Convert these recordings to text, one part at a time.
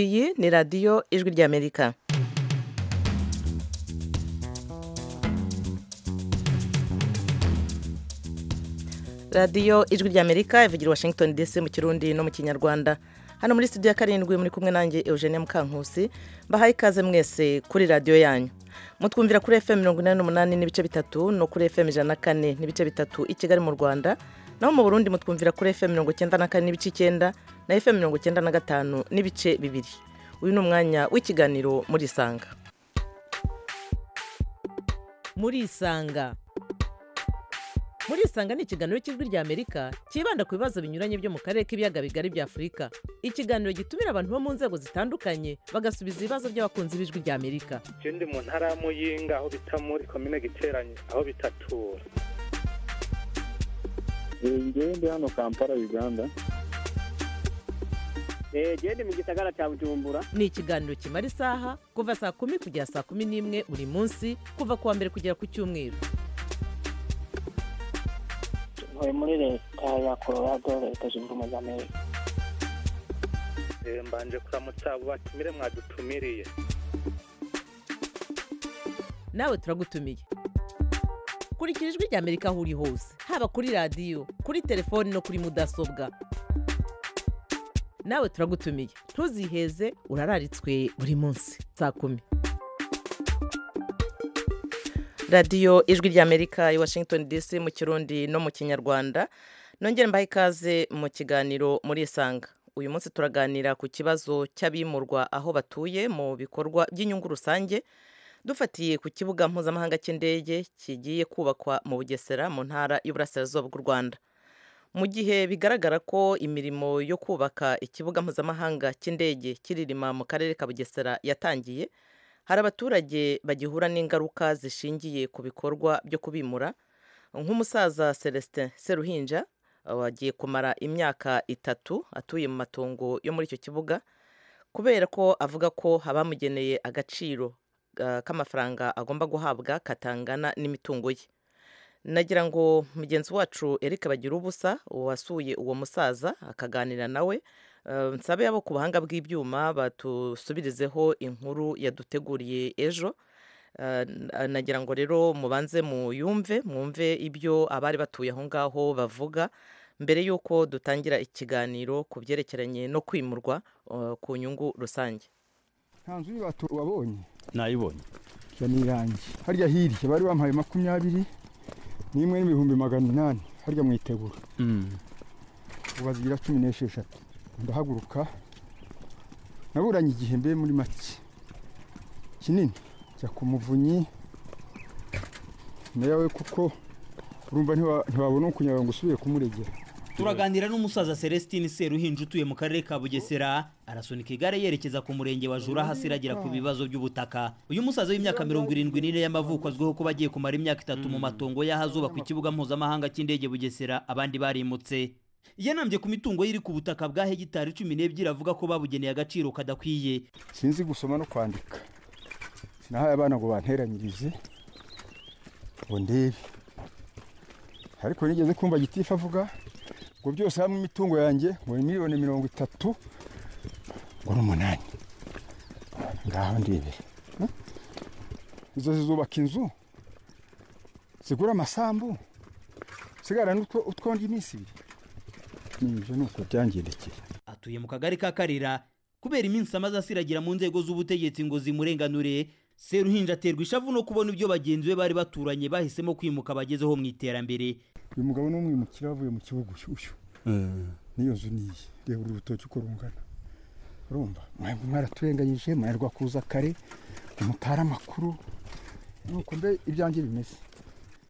iyi ni radiyo ijwi ry'amerika radiyo ijwi ry'amerika ivugira i washington dc mu kirundi no mu kinyarwanda hano muri studio ya karindwi muri kumwe nanjye eugene mukankusi mbahaye ikaze mwese kuri radiyo yanyu mutwumvira kuri fm mirongo inani n'umunani n'ibice bitatu no kuri fm ijana na kane n'ibice bitatu i kigali mu rwanda naho mu burundi mutwumvira kuri fm mirongo icyenda na kane n'ibice icyenda na fm mirongo icyenda na gatanu n'ibice bibiri uyu ni umwanya w'ikiganiro muri isanga muri isanga muri isanga ni ikiganiro cy'ijwi ry'amerika cyibanda ku bibazo binyuranye byo mu karere k'ibiyaga bigari bya afurika ikiganiro gitumira abantu bo mu nzego zitandukanye bagasubiza ibibazo by'abakunzi b'ijwi ry'amerika icyo ndi mu ntara ya muyinga aho bita muri komine giteranye aho bitatura njyewe ndi hano kampala uganda njyewe ndi mu gisagara cya bujumbura ni ikiganiro kimara isaha kuva saa kumi kugera saa kumi n'imwe buri munsi kuva ku wa mbere kugera ku cyumweru ntuye muri leta ya colorado leta zunze ubumwe za amerika mbanje kuramutsa abo batumire mwadutumiriye nawe turagutumiye kurikira ijwi ry'amerika aho uri hose haba kuri radiyo kuri telefoni no kuri mudasobwa nawe turagutumiye ntuziheze urararitswe buri munsi saa kumi radiyo ijwi ry'amerika i washington dc mu kirundi no mu kinyarwanda nongere mbahe ikaze mu kiganiro muri isanga uyu munsi turaganira ku kibazo cy'abimurwa aho batuye mu bikorwa by'inyungu rusange dufatiye ku kibuga mpuzamahanga cy'indege kigiye kubakwa mu bugesera mu ntara y'uburasirazuba bw'u rwanda mu gihe bigaragara ko imirimo yo kubaka ikibuga mpuzamahanga cy'indege kiririma mu karere ka bugesera yatangiye hari abaturage bagihura n'ingaruka zishingiye ku bikorwa byo kubimura nk'umusaza celestin seruhinja wagiye kumara imyaka itatu atuye mu matongo yo muri icyo kibuga kubera ko avuga ko abamugeneye agaciro k'amafaranga agomba guhabwa katangana n'imitungo ye nagira ngo mugenzi wacu Eric bagira ubusa wasuye uwo musaza akaganira nawe nsabe abo ku buhanga bw'ibyuma batusubirizeho inkuru yaduteguriye ejo nagira ngo rero mubanze muyumve mwumve ibyo abari batuye aho ngaho bavuga mbere y'uko dutangira ikiganiro ku byerekeranye no kwimurwa ku nyungu rusange nta nzu y'ibatu wabonye nayibonye iyo ni irangi harya hirya bari bampaye makumyabiri n'imwe n'ibihumbi magana inani harya mu itegura ubu bazigira cumi n'esheshatu ndahaguruka naburanye igihe mbe muri make kinini jya ku muvunyi nawe kuko urumva ntiwabona ukunyara ngo usubire kumuregera turaganira n'umusaza celestine seruhinja utuye mu karere ka bugesera arasunika igare yerekeza ku murenge wa jura hasi iragira ku bibazo by'ubutaka uyu musaza w'imyaka mirongo irindwi n'ine y'amavuko azwiho kuba agiye kumara imyaka itatu mu matongo y'ahazubakwa ikibuga mpuzamahanga cy'indege bugesera abandi barimutse yanambye ku mitungo y'iri ku butaka bwa hegitari cumi n'ebyiri avuga ko babugeneye agaciro kadakwiye sinzi gusoma no kwandika sinahaye abana ngo banteranyirize ngo ndebe ariko nigeze kumva gitifu avuga ngo byose hamwe imitungo yanjye ngo ni miliyoni mirongo itatu ngo n'umunani ngaho ndebera izo zizubaka inzu zigura amasambu sigara n'utwondi iminsi ibiri n'ibyo ni uko byangendekeye atuye mu kagari ka karira kubera iminsi amaze asiragira mu nzego z'ubutegetsi ngo zimurenganure seruhinja aterwa ishavu no kubona ibyo bagenzi be bari baturanye bahisemo kwimuka bagezeho mu iterambere uyu mugabo ni umwimukira wavuye mu kibuga ushyushyu n'iyo nzu niyi reba uru rutoki uko rungana urumva mwebwe mwaraturenganyije mwarwa kuza kare umutara amakuru nuko mbe ibyanjye bimeze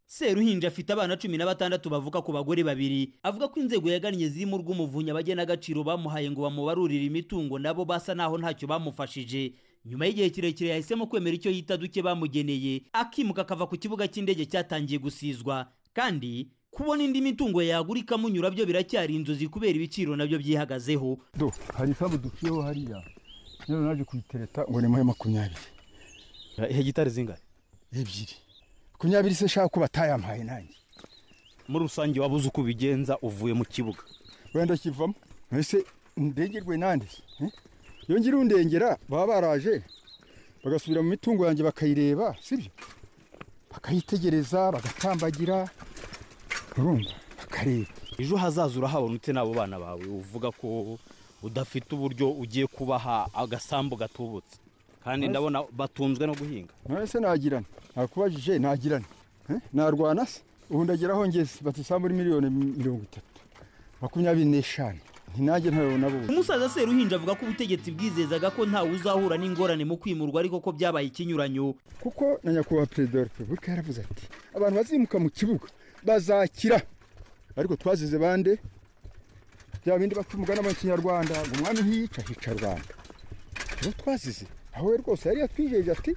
seruhinja afite abana cumi na batandatu bavuka ku bagore babiri avuga ko inzego yagannye zirimo urw'umuvunyi agaciro bamuhaye ngo bamubarurire imitungo nabo basa naho ntacyo bamufashije nyuma y'igihe kirekire yahisemo kwemera icyo yita duke bamugeneye akimuka akava ku kibuga cy'indege cyatangiye gusizwa kandi kubona indi mitungo yagura ikamunyura byo biracyari inzozi kubera ibiciro nabyo byihagazeho do hari ifabu duciyeho hariya rero naje kuyitereta ngo ni muri makumyabiri hegitari zingana ebyiri makumyabiri se nshaka ko batayampaye nanjye muri rusange wabuze uko ubigenza uvuye mu kibuga wenda kivamo mbese ndengerwe nande eh? yongera undengera baba baraje bagasubira mu mitungo yanjye bakayireba sibyo bakayitegereza bagatambagira urumva bakareba ejo hazaza urahabona ute n'abo bana bawe uvuga ko udafite uburyo ugiye kubaha agasambu gatubutse kandi ndabona batunzwe no guhinga none se nagirana nakubajije nagirana Eh? narwana se ubu ndagera aho ngeze batisa muri miliyoni mirongo itatu makumyabiri n'eshanu ntinage ntabona buze umusaza seruhinja avuga ko ubutegetsi bwizezaga ko ntawe uzahura n'ingorane mu kwimurwa ariko ko byabaye ikinyuranyo kuko na nyakubahwa perezida wa repubulika yaravuze ati abantu bazimuka mu kibuga bazakira ariko twazize bande bya bindi baca umugani mu kinyarwanda ngo umwami ntiyica hica rubanda uwo twazize aho we rwose yari yatwijeje ati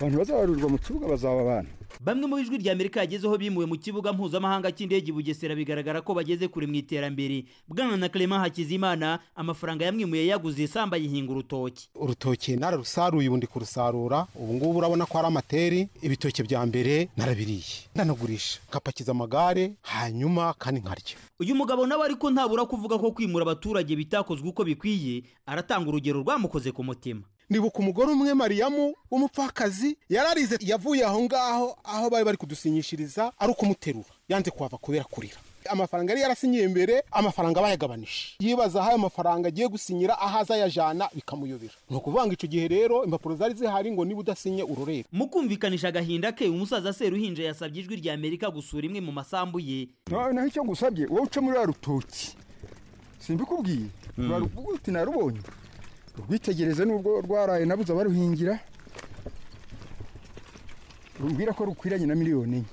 abantu bazabarurwa mu kibuga bazaba abana bamwe mu ijwi rya amerika yagezeho bimuwe mu kibuga mpuzamahanga cy'indege i bugesera bigaragara ko bageze kure mu iterambere bwana na clement hakizimana amafaranga yamwimuye yaguze isambu ayihinga urutoki urutoki nararusaruye ubundi kurusarura ubu ngubu urabona ko ari amateri ibitoki bya mbere narabiriye ndanagurisha ngapakiza amagare hanyuma kandi nkarya uyu mugabo nawe ariko ntabura kuvuga ko kwimura abaturage bitakozwe uko bikwiye aratanga urugero rwamukoze ku mutima ndibuka umugore umwe mariyamu w'umupfakazi yararize yavuye aho ngaho aho bari bari kudusinyishiriza ari ukumuterura yanze kuhava kubera kurira amafaranga yari yarasinyiye mbere amafaranga bayagabanije yibaza aho ayo mafaranga agiye gusinyira aho azayajana bikamuyobera ni ukuvuga ngo icyo gihe rero impapuro zari zihari ngo niba udasinye urorere mu kumvikanisha agahinda ke umusaza seruhinja yasabye ijwi rya amerika gusura imwe mu masambu ye nawe naho icyo ngusabye wowe uca muri rutoki simbikubwiye uti narubonye rwitegereze nubwo rwaraye nabuze abaruhingira rumbwira ko rukwiranye na miliyoni enye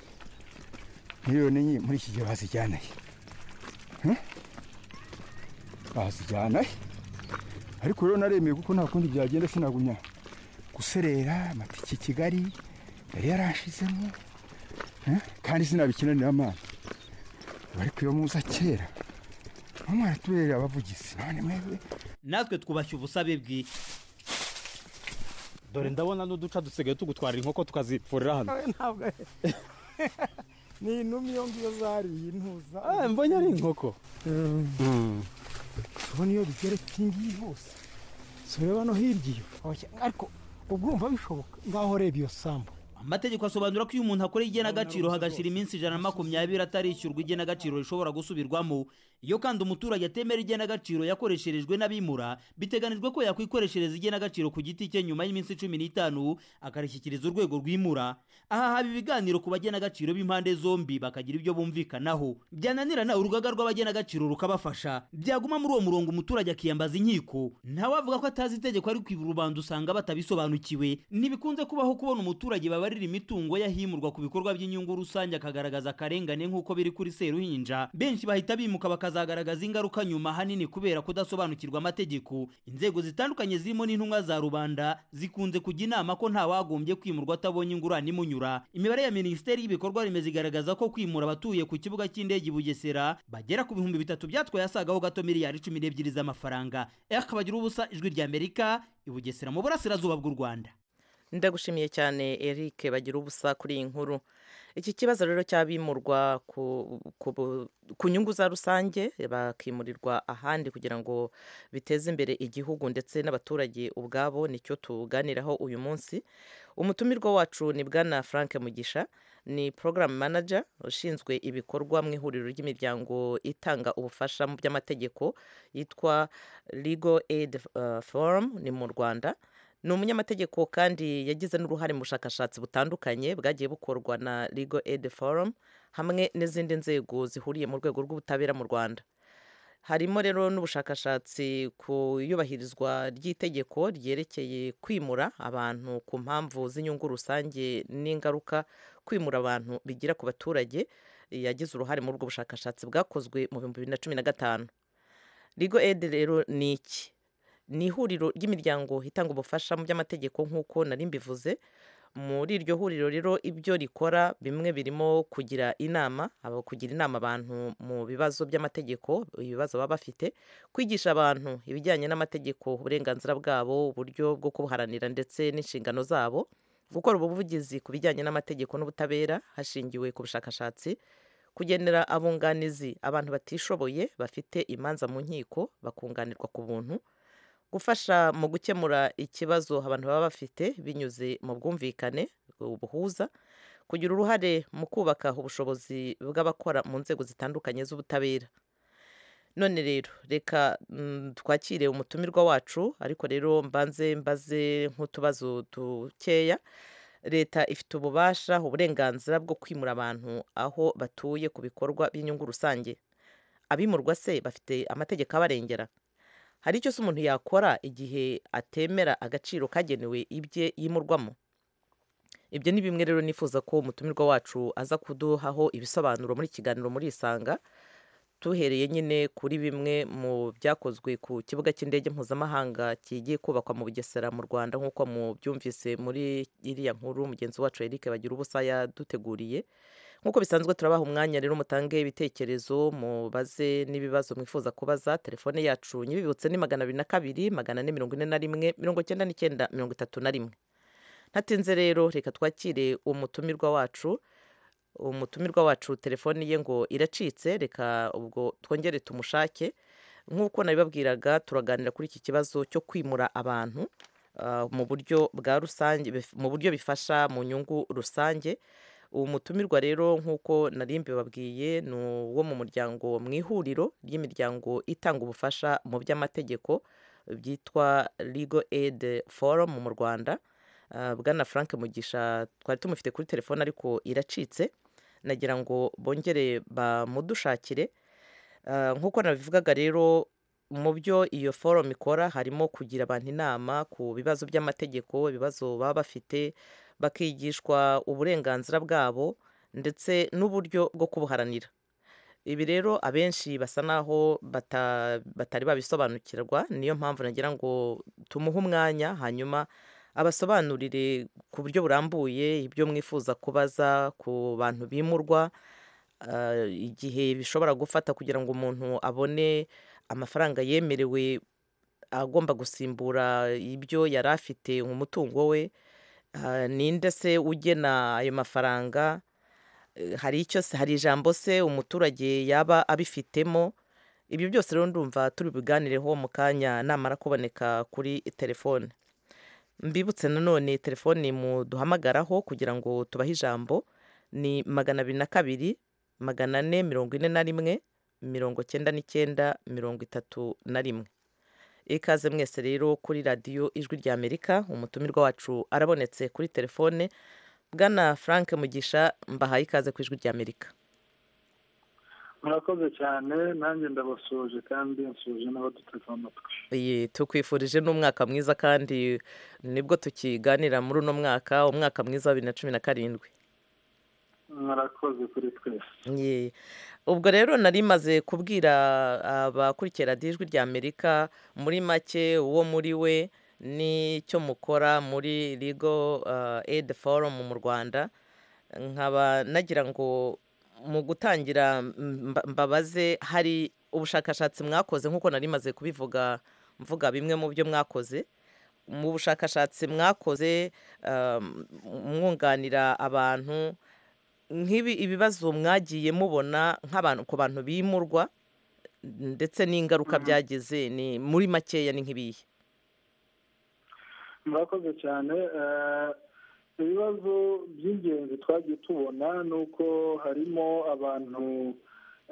miliyoni enye muri iki gihe bazijyana he Hmm? bazijyana he ariko rero naremeye kuko nta kundi byagenda sinagumya guserera amatike i kigali yari yarashizemo Hmm? kandi sinabikinanira amaso bari kuyomuza kera umwana tubereye abavugizi none mwebwe natwe twubashye ubusabe bwe dore ndabona n'uduca dusigaye tugutwarira inkoko tukazipfurira hano ntabwo ni inuma iyo ngiyo zariye intuza Ah, mbonye ari inkoko Mm. ubona iyo bigeretse iyi ngiyi hose si ureba no hirya iyo ariko ubwo urumva bishoboka ngaho ureba iyo sambu amategeko asobanura ko iyo umuntu akora igenagaciro hagashira iminsi ijana na makumyabiri atarishyurwa igenagaciro rishobora gusubirwamo iyo kandi umuturage atemera igenagaciro yakoresherejwe n'abimura biteganijwe ko yakwikoreshereza igenagaciro ku giti cye nyuma y'iminsi cumi n'itanu akarishyikiriza urwego rwimura aha haba ibiganiro ku bagenagaciro b'impande zombi bakagira ibyo bumvikanaho byananira nawe urugaga rw'abagenagaciro rukabafasha byaguma muri uwo murongo umuturage akiyambaza inkiko ntawe avuga ko atazi itegeko ariko ibi rubanda usanga batabisobanukiwe ntibikunze kubaho kubona umuturage babarira imitungo yahimurwa ku bikorwa by'inyungu rusange akagaragaza akarengane nk'uko biri kuri seruhinja benshi bahita bimuka bakazagaragaza ingaruka nyuma ahanini kubera kudasobanukirwa amategeko inzego zitandukanye zirimo n'intumwa za rubanda zikunze kujya inama ko ntawagombye kwimurwa atabonye ingurane imunyura imibare ya minisiteri y'ibikorwa remezo igaragaza ko kwimura abatuye ku kibuga cy'indege i bugesera bagera ku bihumbi bitatu byatwaye asagaho gato miliyari cumi n'ebyiri z'amafaranga eka bagira ubusa ijwi rya amerika i bugesera mu burasirazuba bw'u rwanda ndagushimiye cyane eric bagira ubusa kuri iyi nkuru iki kibazo rero cy'abimurwa ku, ku, bu- ku nyungu za rusange bakimurirwa ahandi kugira ngo biteze imbere igihugu ndetse n'abaturage ubwabo nicyo tuganiraho uyu munsi umutumirwa wacu ni bwana frank mugisha ni program manager ushinzwe ibikorwa mu ihuriro ry'imiryango itanga ubufasha mu by'amategeko yitwa legal aid uh, forum ni mu rwanda ni umunyamategeko kandi yagize n'uruhare mu bushakashatsi butandukanye bwagiye bukorwa na legal aid forum hamwe n'izindi nzego zihuriye mu rwego rw'ubutabera mu rwanda harimo rero n'ubushakashatsi ku iyubahirizwa ry'itegeko ryerekeye kwimura abantu ku mpamvu z'inyungu rusange n'ingaruka kwimura abantu bigira ku baturage yagize uruhare muri ubwo bushakashatsi bwakozwe mu bihumbi bibiri na cumi na gatanu rigo edi rero ni iki ni ihuriro ry'imiryango itanga ubufasha mu by'amategeko nk'uko nari mbivuze muri iryo huriro rero ibyo rikora bimwe birimo kugira inama aba- kugira inama abantu mu bibazo by'amategeko ibibazo baba bafite kwigisha abantu ibijyanye n'amategeko uburenganzira bwabo uburyo bwo kubuharanira ndetse n'inshingano zabo gukora ubuvugizi ku bijyanye n'amategeko n'ubutabera hashingiwe ku bushakashatsi kugenera abunganizi abantu batishoboye bafite imanza mu nkiko bakunganirwa ku buntu gufasha mu gukemura ikibazo abantu baba bafite binyuze mu bwumvikane ubuhuza kugira uruhare mu kubaka ubushobozi bw'abakora mu nzego zitandukanye z'ubutabera none rero reka mm, twakire umutumirwa wacu ariko rero mbanze mbaze nk'utubazo dukeya leta ifite ububasha uburenganzira bwo kwimura abantu aho batuye ku bikorwa by'inyungu rusange abimurwa se bafite amategeko abarengera hari icyo se umuntu yakora igihe atemera agaciro kagenewe ibye yimurwamo ibyo ni bimwe rero nifuza ko umutumirwa wacu aza kuduhaho ibisobanuro muri kiganiro muri isanga tuhereye nyine kuri bimwe mu byakozwe ku kibuga cy'indege mpuzamahanga kigiye kubakwa mu bugesera mu rwanda nk'uko mubyumvise muri iriya nkuru mugenzi wacu eric bagira ubusa yaduteguriye nk'uko bisanzwe turabaha umwanya rero mutange ibitekerezo mubaze n'ibibazo mwifuza kubaza telefone yacu nyibibutse ni magana abiri na kabiri magana ane mirongo ine na rimwe mirongo icyenda n'icyenda mirongo itatu na rimwe ntatinze rero reka twakire umutumirwa wacu umutumirwa wacu telefoni ye ngo iracitse reka ubwo twongere tumushake nk'uko nabibabwiraga turaganira kuri iki kibazo cyo kwimura abantu ah, mu buryo bwa rusange bif- mu buryo bifasha mu nyungu rusange uwo mutumirwa rero nk'uko nari mbibabwiye ni uwo mu muryango mu ihuriro ry'imiryango itanga ubufasha mu by'amategeko byitwa legal aid forum mu rwanda Ah, bwana frank mugisha twari tumufite kuri telefone ariko iracitse nagira ngo bongere bamudushakire Ah, nk'uko nabivugaga rero mu byo iyo forum ikora harimo kugira abantu inama ku bibazo by'amategeko ibibazo baba bafite bakigishwa uburenganzira bwabo ndetse n'uburyo bwo kubuharanira ibi rero abenshi basa naho bata- batari babisobanukirwa niyo mpamvu nagira ngo tumuhe umwanya hanyuma abasobanurire ku buryo burambuye ibyo mwifuza kubaza ku bantu bimurwa ah, igihe bishobora gufata kugira ngo umuntu abone amafaranga yemerewe agomba gusimbura ibyo yari afite umutungo we Ah, ninde se ugena ayo mafaranga Eh, hari icyo se hari ijambo se umuturage yaba abifitemo ibyo byose rero ndumva turi buganireho mu kanya namara kuboneka kuri telefone mbibutse nanone telefoni muduhamagaraho kugira ngo tubahe ijambo ni magana abiri na kabiri magana ane mirongo ine na rimwe mirongo cyenda n'icyenda mirongo itatu na rimwe ikaze mwese rero kuri radiyo ijwi rya amerika umutumirwa wacu arabonetse kuri telefone bwana frank mugisha mbahaye ikaze ku ijwi rya amerika murakoze cyane nanjye ndabasuje kandi nsuje n'abaduteze amatwi Iyi, tukwifurije n'umwaka mwiza kandi nibwo tukiganira muri uno mwaka umwaka mwiza wa bibiri na cumi na karindwi murakoze kuri twese Ye. ubwo rero nari maze kubwira abakurikira radiyo ijwi rya amerika muri make uwo muri we n'icyo mukora muri rigo aid forum mu rwanda nkaba nagira ngo mu gutangira mba- mbabaze hari ubushakashatsi mwakoze nk'uko nari maze kubivuga mvuga bimwe mu byo mwakoze mu bushakashatsi mwakoze um, mwunganira abantu nk'ibi ibibazo mwagiye mubona nk'abantu ku bantu bimurwa ndetse n'ingaruka byagize ni muri makeya ni nk'ibihe murakoze cyane eh, ibibazo by'ingenzi twagiye tubona ni uko harimo abantu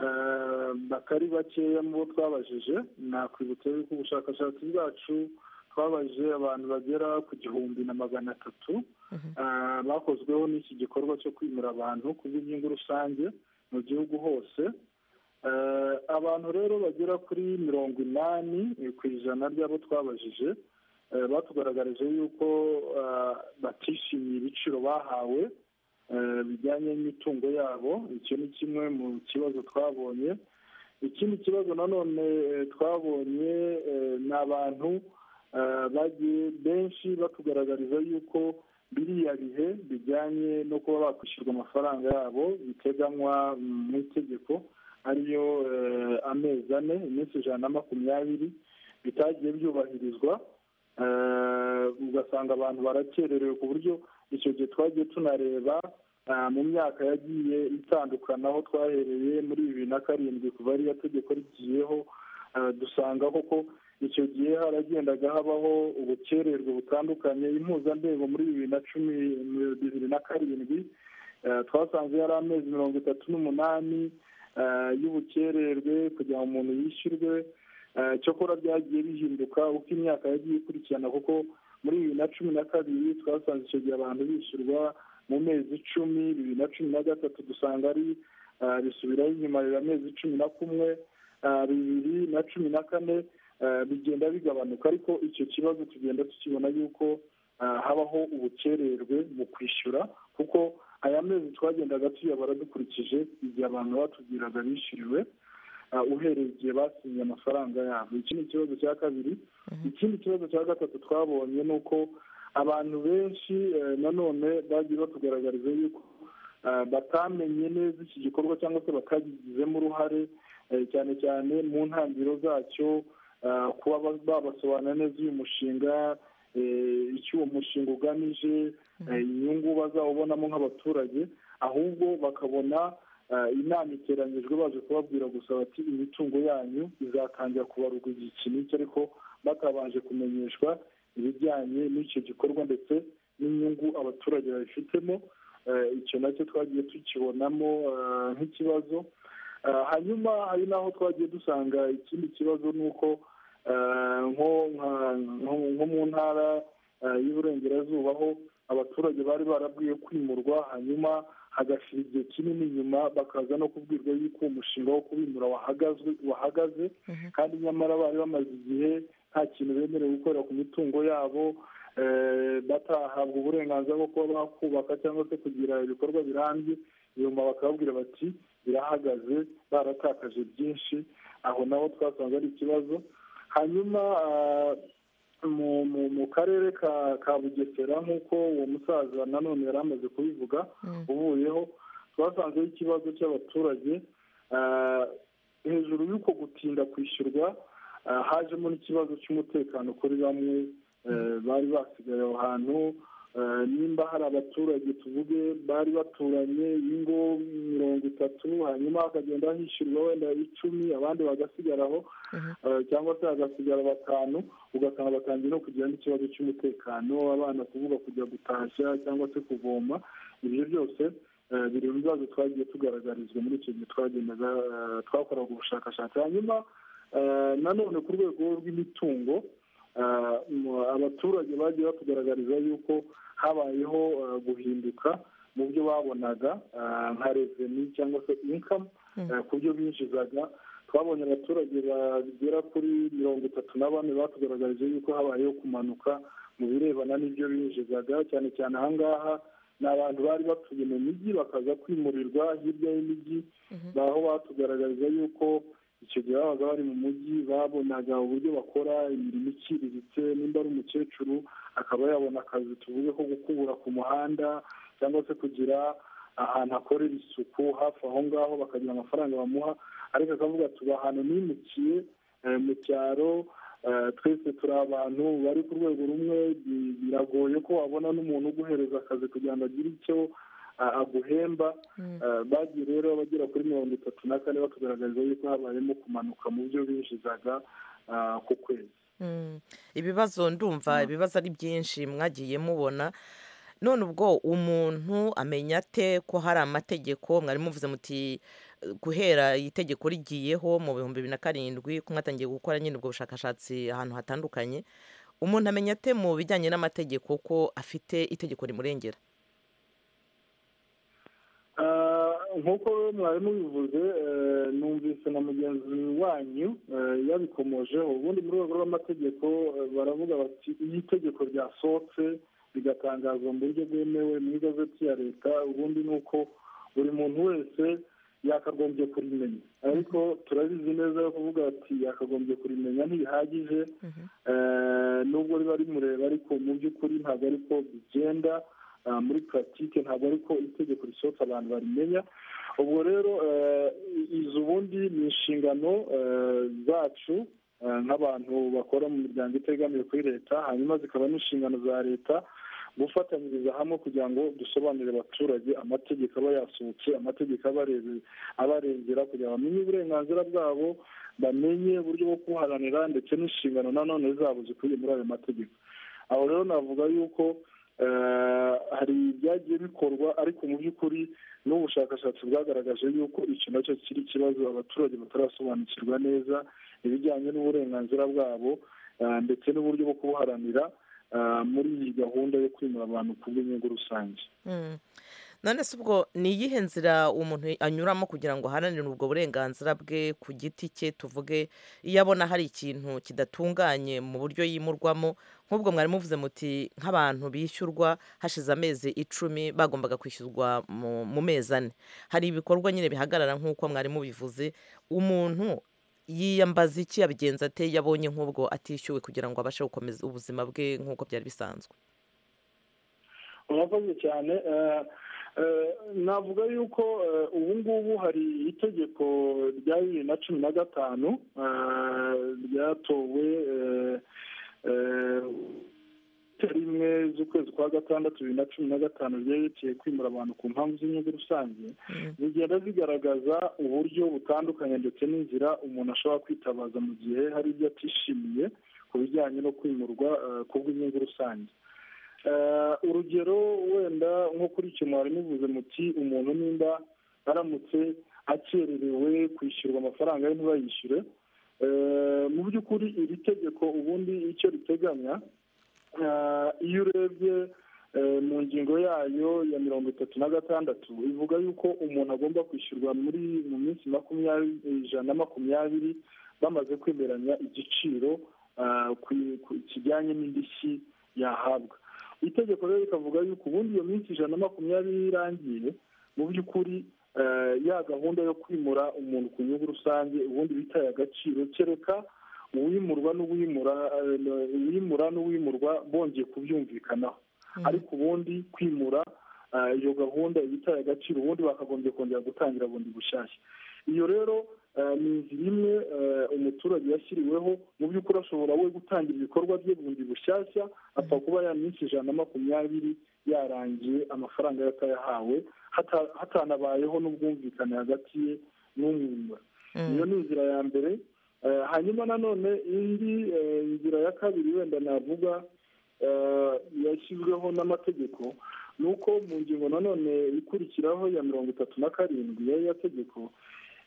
eh, batari bakeya mu bo twabajije nakwibutsa yuko ubushakashatsi bwacu twabajije abantu bagera ku gihumbi na magana atatu Ah, bakozweho n'iki gikorwa cyo kwimura abantu ku bw'inyungu rusange mu gihugu hose Eh, abantu rero bagera kuri mirongo inani eh, ku ijana ry'abo twabajije eh, batugaragarije yuko ah, batishimiye ibiciro bahawe eh, bijyanye n'imitungo yabo icyo ni kimwe mu kibazo twabonye ikindi kibazo nanone eh, twabonye eh, ni abantu eh, bagiye benshi batugaragariza yuko biriya bihe bijyanye no kuba bakwishyurwa amafaranga yabo biteganywa mm, mu itegeko ariyo eh, amezi ane iminsi ijana na makumyabiri bitagiye byubahirizwa Eh, ugasanga abantu barakererewe ku buryo icyo gihe twagiye tunareba mu myaka yagiye itandukana aho twahereye muri bibiri na karindwi kuva ariyo tegeko rigiyeho dusanga koko icyo gihe haragendaga habaho ubukererwe butandukanye impuzandengo muri bibiri na cumi bibiri na karindwi twasanze yari amezi mirongo itatu n'umunani y'ubukererwe kugira ngo umuntu yishyurwe cyokora byagiye bihinduka uko imyaka yagiye ikurikirana kuko muri bibiri na cumi na kabiri twasanze icyo gihe abantu bishyurwa mu mezi icumi bibiri na cumi na gatatu dusanga ari bisubiraho inyuma biba amezi cumi na kumwe bibiri na cumi na kane bigenda bigabanuka ariko icyo kibazo tugenda tukibona yuko habaho ubukererwe mu kwishyura kuko aya mezi twagendaga tuyabara dukurikije igihe abantu batubwiraga bishyuriwe uhereye igihe basinye amafaranga yabo iki ni ikibazo cya kabiri ikindi kibazo cya gatatu twabonye ni uko abantu benshi nanone bagiye batugaragariza yuko batamenye neza iki gikorwa cyangwa se bakagizemo uruhare cyane cyane mu ntangiriro zacyo kuba babasobanura neza uyu mushinga icyo uwo mushinga ugamije inyungu bazawubonamo nk'abaturage ahubwo bakabona inama iteranyijwe baje kubabwira gusa bati imitungo yanyu izatangira kubarurwa igihe iki n'iki ariko batabanje kumenyeshwa ibijyanye n'icyo gikorwa ndetse n'inyungu abaturage babifitemo icyo nacyo twagiye tukibonamo nk'ikibazo hanyuma hari n'aho twagiye dusanga ikindi kibazo ni uko nko mu ntara y'uburengerazuba aho abaturage bari barabwiye kwimurwa hanyuma hagashira igihe kinini inyuma bakaza no kubwirwa yuko uwo mushinga wo kubimura wahagaze kandi nyamara bari bamaze igihe nta kintu bemerewe gukorera ku mitungo yabo batahabwa uburenganzira bwo kuba bakubaka cyangwa se kugira ibikorwa birambye nyuma bakababwira bati birahagaze baratakaje byinshi aho naho twasanze ari ikibazo hanyuma mu karere ka bugesera nk'uko uwo musaza nanone yari amaze kubivuga uvuyeho twasanzeho ikibazo cy'abaturage hejuru y'uko gutinda kwishyurwa hajemo n'ikibazo cy'umutekano kuri bamwe bari basigaye aho hantu nimba hari abaturage tuvuge bari baturanye ingo mirongo itatu hanyuma hakagenda hishyurwa wenda icumi abandi bagasigaraho cyangwa se hagasigara batanu ugasanga batangiye no kugira n'ikibazo cy'umutekano abana kuvuga kujya gutashya cyangwa se kuvoma ibyo byose biri mu bibazo twagiye tugaragarizwa muri icyo gihe twagendaga twakoraga ubushakashatsi hanyuma nanone ku rwego rw'imitungo abaturage bagiye batugaragariza yuko habayeho guhinduka mu byo babonaga nka reveni cyangwa se inkamu ku byo binjizaga twabonye abaturage bagera kuri mirongo itatu na bane batugaragarije yuko habayeho kumanuka mu birebana n'ibyo binjizaga cyane cyane ahangaha ni abantu bari batuye mu mijyi bakaza kwimurirwa hirya y'imijyi aho batugaragariza yuko icyo gihe babaga bari mu mujyi babonaga uburyo bakora imirimo iciriritse nimba ari umukecuru akaba yabona akazi tuvuge ko gukubura ku muhanda cyangwa se kugira ahantu akorera isuku hafi aho ngaho bakagira amafaranga bamuha ariko akavuga tuba ahantu nimukiye mu cyaro twese turi abantu bari ku rwego rumwe biragoye ko wabona n'umuntu uguhereza akazi kugira ngo agire icyo aguhemba bagiye rero abagera kuri mirongo itatu na kane batugaragariza yuko habayemo kumanuka mu byo binjizaga ku kwezi ibibazo ndumva ibibazo ari byinshi mwagiye mubona none ubwo umuntu amenya ate ko hari amategeko mwari muvuze muti guhera itegeko rigiyeho mu bihumbi bibiri na karindwi ko mwatangiye gukora nyine ubwo bushakashatsi ahantu hatandukanye umuntu amenya ate mu bijyanye n'amategeko ko afite itegeko rimurengera nk'uko mwarimu bivuze numvise na mugenzi wanyu yabikomojeho ubundi mu rwego rw'amategeko baravuga bati iyo itegeko ryasohotse rigatangazwa mu buryo bwemewe mu igazeti ya leta ubundi ni uko buri muntu wese yakagombye kurimenya ariko turabizi neza yo kuvuga ati yakagombye kurimenya ntibihagije nubwo riba rimureba ariko mu by'ukuri ntabwo ariko bigenda muri puratike ntabwo ariko itegeko risohoka abantu barimenya ubwo rero izi ubundi ni inshingano zacu nk'abantu bakora mu miryango itegamiye kuri leta hanyuma zikaba n'inshingano za leta gufatanyiriza hamwe kugira ngo dusobanurire abaturage amategeko aba yasohotse amategeko abarebe- abarengera kugira ngo bamenye uburenganzira bwabo bamenye uburyo bwo kubuharanira ndetse n'inshingano nanone zabo zikubiye muri ayo mategeko aho rero navuga yuko eh, hari ibyagiye bikorwa ariko mu by'ukuri n'ubushakashatsi bwagaragaje yuko icyo nacyo kiri ikibazo abaturage batarasobanukirwa neza ibijyanye n'uburenganzira bwabo eh, ndetse n'uburyo bwo kubuharanira eh, muri iyi gahunda yo kwimura abantu ku bw'inyungu rusange Mm. none se ubwo ni iyihe nzira umuntu anyuramo kugira ngo aharanire ubwo burenganzira bwe ku giti cye tuvuge iyo abona hari ikintu kidatunganye mu buryo yimurwamo nk'ubwo mwari muvuze muti nk'abantu bishyurwa hashize amezi icumi bagombaga kwishyurwa mu- mu mezi ane hari ibikorwa nyine bihagarara nk'uko mwari mubivuze umuntu yiyambaza iki yabigenza ate iyo abonye nk'ubwo atishyuwe kugira ngo abashe gukomeza ubuzima bwe nk'uko byari bisanzwe murakoze cyane eh, eh, navuga yuko eh, ubu ngubu hari itegeko rya bibiri na cumi na gatanu eh, ryatowe eh, eh, rimwe z'ukwezi kwa gatandatu bibiri na cumi na gatanu ryerekeye kwimura abantu ku mpamvu z'inyungu rusange zigenda zigaragaza uburyo butandukanye ndetse n'inzira umuntu ashobora kwitabaza mu gihe hari ibyo atishimiye ku bijyanye no kwimurwa eh, ku bw'inyungu rusange Eh, urugero wenda nko kuri icyo mwari muvuze muti umuntu nimba aramutse akererewe kwishyurwa amafaranga ye ntibayishyure Eh, mu by'ukuri iri tegeko ubundi icyo riteganya eh, iyo urebye eh, mu ngingo yayo ya mirongo itatu na gatandatu ivuga yuko umuntu agomba kwishyurwa muri mu minsi makumyabiri ijana na makumyabiri bamaze kwemeranya igiciro eh, ku- ku- kijyanye n'indishyi yahabwa itegeko rero rikavuga yuko ubundi iyo minsi ijana na makumyabiri irangiye mu by'ukuri eh, ya gahunda yo kwimura umuntu ku nyungu rusange ubundi bitaye agaciro kereka uwimurwa n'uwimura eh, uwimura n'uwimurwa bongeye kubyumvikanaho ariko ubundi kwimura eh, iyo gahunda iba itaye agaciro ubundi bakagombye kongera gutangira bundi bushyashya iyo rero eh, ni inzira imwe eh, umuturage yashyiriweho mu by'ukuri ashobora we gutangira ibikorwa bye bundi bushyashya apfa kuba ya minsi ijana na makumyabiri yarangiye amafaranga ye atayahawe hata- hatanabayeho n'ubwumvikane hagati ye n'umwimura iyo ni inzira ya mbere Eh, hanyuma nanone indi eh, nzira ya kabiri wenda navuga eh, yashyizweho n'amategeko ni uko mu ngingo nanone ikurikiraho ya mirongo itatu na karindwi y'aya tegeko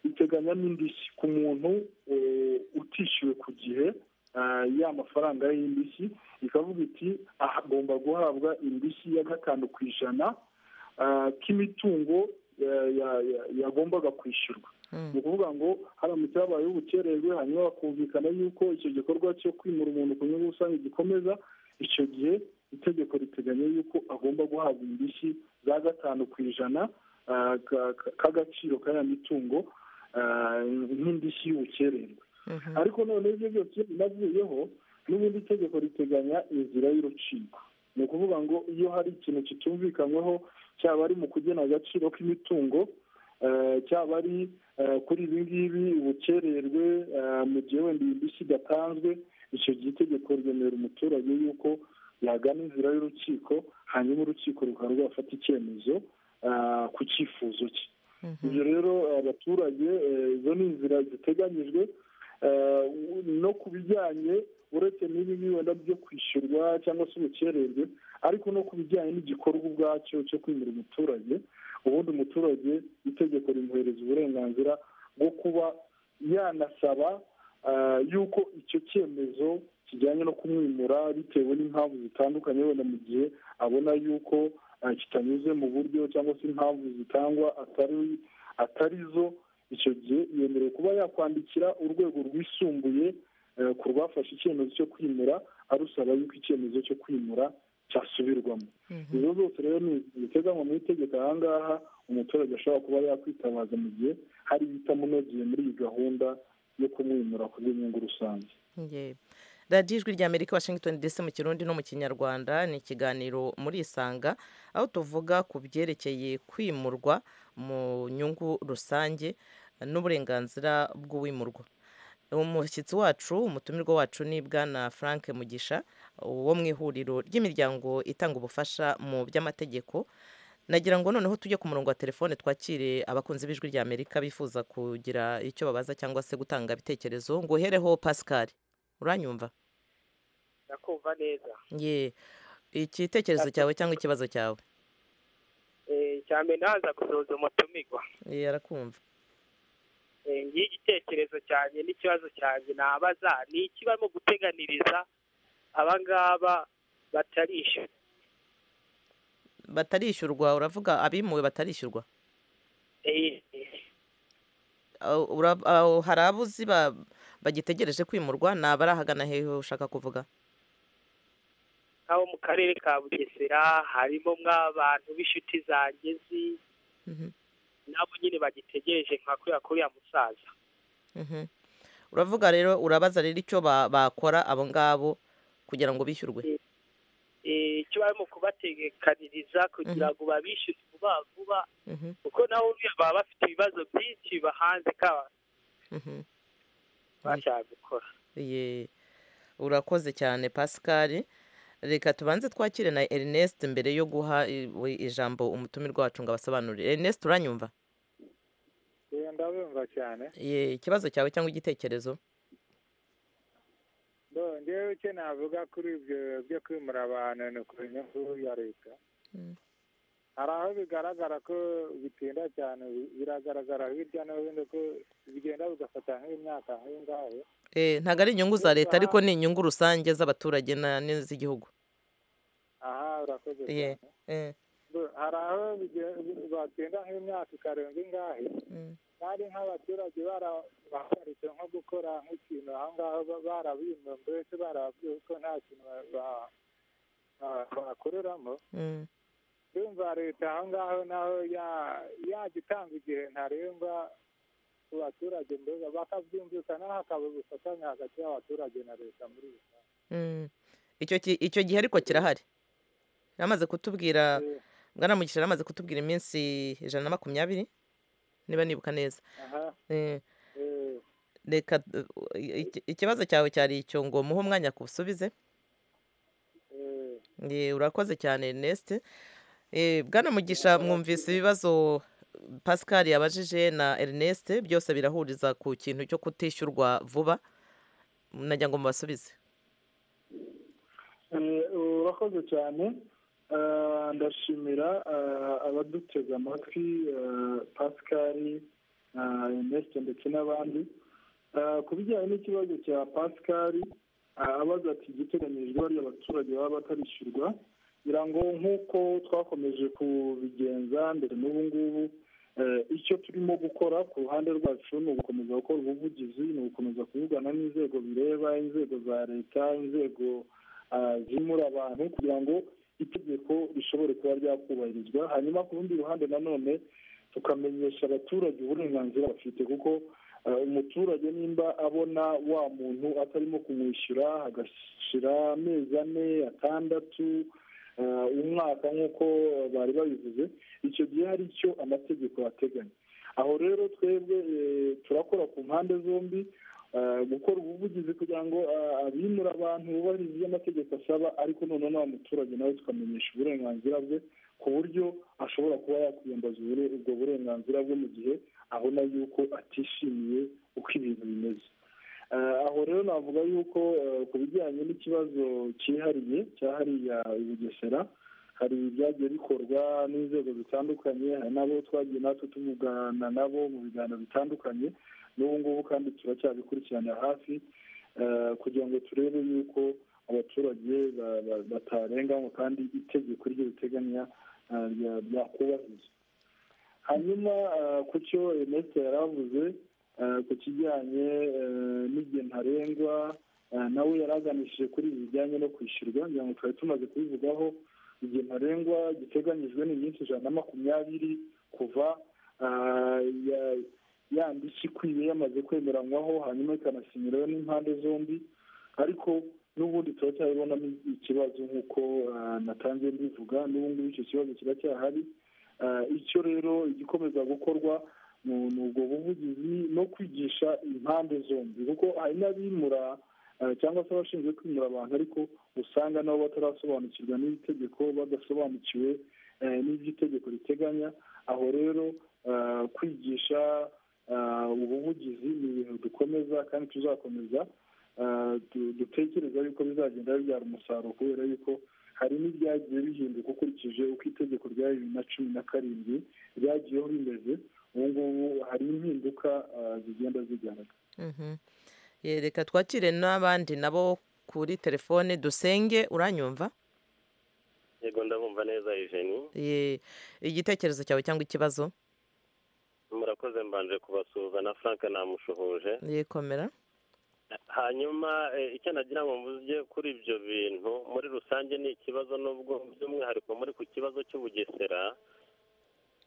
iteganya n'indishyi ku muntu eh, utishyuwe ku gihe ah, ya mafaranga y'indishyi ikavuga iti agomba guhabwa indishyi ya gatanu ku ijana ah, k'imitungo eh, ya- ya- yagombaga kwishyurwa ni ukuvuga ngo haramutse habayeho ubukererwe hanyuma bakumvikana yuko icyo gikorwa cyo kwimura umuntu ku nyungu rusange gikomeza icyo gihe itegeko riteganya yuko agomba guhabwa indishyi za gatanu ku ijana ah, ka- ka- k'agaciro ka ya mitungo ah, nk'indishyi y'ubukererwe ariko noneho ibyo byose iyo binavuyeho n'ubundi itegeko riteganya inzira y'urukiko ni ukuvuga ngo iyo hari ikintu kitumvikanyweho cyaba ari mu kugena agaciro k'imitungo eh, cyaba ari eh, kuri ibi ngibi ubukererwe eh, mu gihe wenda iyi ndishyi idatanzwe icyo gihe itegeko ryemerera umuturage yuko yagana inzira y'urukiko hanyuma urukiko rukaba rwafata icyemezo eh, ku cyifuzo cye ibyo rero abaturage eh, izo ni inzira ziteganyijwe Eh, no ku bijyanye uretse n'ibi ngibi wenda byo kwishyurwa cyangwa se ubukererwe ariko no ku bijyanye n'igikorwa ubwacyo cyo kwimura umuturage ubundi umuturage itegeko rimuhereza uburenganzira bwo kuba yanasaba eh, yuko icyo cyemezo kijyanye no kumwimura bitewe n'impamvu zitandukanye wenda mu gihe abona yuko eh, kitanyuze mu buryo cyangwa se impamvu zitangwa atari atari zo icyo gihe yemerewe kuba yakwandikira urwego rwisumbuye eh, ku rwafashe icyemezo cyo kwimura arusaba yuko icyemezo cyo kwimura cyasubirwamo izo zose rero ni ziteganywa mu itegeko aha ngaha umuturage ashobora kuba yakwitabaza mu gihe hari ibitamunogeye muri iyi gahunda yo kumwimura ku bw'inyungu rusange Ye. radiyo ijwi rya amerika washington dc mu kirundi no mu kinyarwanda ni ikiganiro muri isanga aho tuvuga ku byerekeye kwimurwa mu nyungu rusange n'uburenganzira bw'uwimurwa umushyitsi wacu umutumirwa wacu ni bwana frank mugisha wo mu ihuriro ry'imiryango itanga ubufasha mu by'amategeko nagira ngo noneho tujye ku murongo wa telefone twakire abakunzi b'ijwi rya amerika bifuza kugira icyo babaza cyangwa se gutanga ibitekerezo ngo uhereho pascal uranyumva ndakumva neza ye igitekerezo cyawe cyangwa ikibazo cyawe cyane naza gusoza umutumirwa ye arakumva ngiye igitekerezo cyanjye n'ikibazo cyanjye nabaza ni iki barimo guteganiriza abangaba batarishyura batarishyurwa uravuga abimuwe batarishyurwa hari abo uzi bagitegereje kwimurwa ni abari ahagana hehe ushaka kuvuga nk'abo mu karere ka bugesera harimo mw'abantu b'inshuti zanjye nzi nabo nyine bagitegereje nka kuriya kuriya musaza uravuga rero urabaza rero icyo bakora abo ngabo kugira ngo bishyurwe icyo barimo kubategekaniriza kugira ngo babishyure vuba vuba kuko nabo baba bafite ibibazo byinshi bahanze kaba bashaka gukora urakoze cyane pascal reka tubanze twakire na ernest mbere yo guha ijambo umutumirwa wacu ngo abasobanurire ernest uranyumva ndabumva cyane ikibazo cyawe cyangwa igitekerezo ngewe icyo navuga kuri ibyo byo kwimura abantu ni ku nyungu ya leta hari aho bigaragara ko bitinda cyane biragaragara hirya no hino ko bigenda bigafata nk'imyaka nk'ingahe ntabwo ari inyungu za leta ariko ni inyungu rusange z'abaturage n'iz'igihugu aha urakoze cyane hari aho batinda nk'imyaka ikarenga ingahe kandi nk'abaturage barahagaritse nko gukora nk'ikintu aho ngaho barabimwe mbese barababwiye ko nta kintu bakoreramo yumva leta aho ngaho naho yajya itanga igihe ntarengwa ku baturage mbega bakabyumvikanaho hakaba ubufatanye hagati y'abaturage na leta muri rusange icyo gihe ariko kirahari yamaze kutubwira bwana mugisha yaramaze kutubwira iminsi ijana na makumyabiri niba nibuka neza reka ikibazo cyawe cyari icyo ngo muhe umwanya kuwusubize urakoze cyane nesite bwana mugisha mwumvise ibibazo pascal yabajije na ernest byose birahuriza ku kintu cyo kutishyurwa vuba najya ngo mubasubize urakoze cyane ndashimira abadutega amatwi pascal ernest ndetse n'abandi ku bijyanye n'ikibazo cya pascal abaza ati igiteganyijwe bariya abaturage baba batarishyurwa kugira ngo nk'uko twakomeje kubigenza mbere n'ubu ngubu icyo turimo gukora ku ruhande rwacu ni ugukomeza gukora ubuvugizi ni ugukomeza kuvugana n'inzego bireba inzego za leta inzego zimura abantu kugira ngo itegeko rishobore kuba ryakubahirizwa hanyuma ku rundi ruhande nanone tukamenyesha abaturage uburenganzira bafite kuko umuturage nimba abona wa muntu atarimo kumwishyura hagashyira amezi ane atandatu umwaka nk'uko bari babivuze icyo gihe hari icyo amategeko ateganya aho rero twebwe turakora ku mpande zombi gukora ubuvugizi kugira ngo abimura abantu bubahirize ibyo amategeko asaba ariko noneho nta muturage nawe tukamenyesha uburenganzira bwe ku buryo ashobora kuba yakwiyambaza ubwo burenganzira bwe mu gihe abona yuko atishimiye uko ibintu bimeze aho rero navuga yuko ku bijyanye n'ikibazo cyihariye cyahariye i bugesera hari ibyagiye bikorwa n'inzego zitandukanye hari n'abo twagiye natwe tuvugana nabo mu biganiro bitandukanye n'ubu ngubu kandi turacyabikurikiranira hafi kugira ngo turebe yuko abaturage batarenganywa kandi itegeko ryo riteganya ryakubahirizwa hanyuma ku cyo ernest yari avuze ku kijyanye n'igihe ntarengwa nawe yaraganishije kuri ibi bijyanye no kwishyurwa kugira ngo twari tumaze kubivugaho igihe ntarengwa giteganyijwe ni iminsi ijana na makumyabiri kuva ya ndishyi ikwiye yamaze kwemeranywaho hanyuma ikanasinyiraho n'impande zombi ariko n'ubundi turacyabibonamo ikibazo nk'uko natangiye mbivuga n'ubu ngubu icyo kibazo kiracyahari icyo rero igikomeza gukorwa ni ubwo buvugizi no kwigisha impande zombi kuko hari n'abimura cyangwa se abashinzwe kwimura abantu ariko usanga nabo batarasobanukirwa n'iri tegeko badasobanukiwe n'iby'itegeko riteganya aho rero kwigisha ubuvugizi ni ibintu dukomeza kandi tuzakomeza dutekereza yuko bizagenda bibyara umusaruro kubera yuko hari n'ibyagiye bihinduka ukurikije uko itegeko rya bibiri na cumi na karindwi ryagiyeho rimeze ubu ngubu hari impinduka zigenda zigaragara reka twakire n'abandi nabo kuri telefone dusenge uranyumva yego ndabumva neza ijeni igitekerezo cyawe cyangwa ikibazo murakoze mbanje kubasuhuza na frank namushuhuje yikomera hanyuma icyo nagira ngo mvuge kuri ibyo bintu muri rusange ni ikibazo n'ubwo by'umwihariko muri ku kibazo cy'ubugesera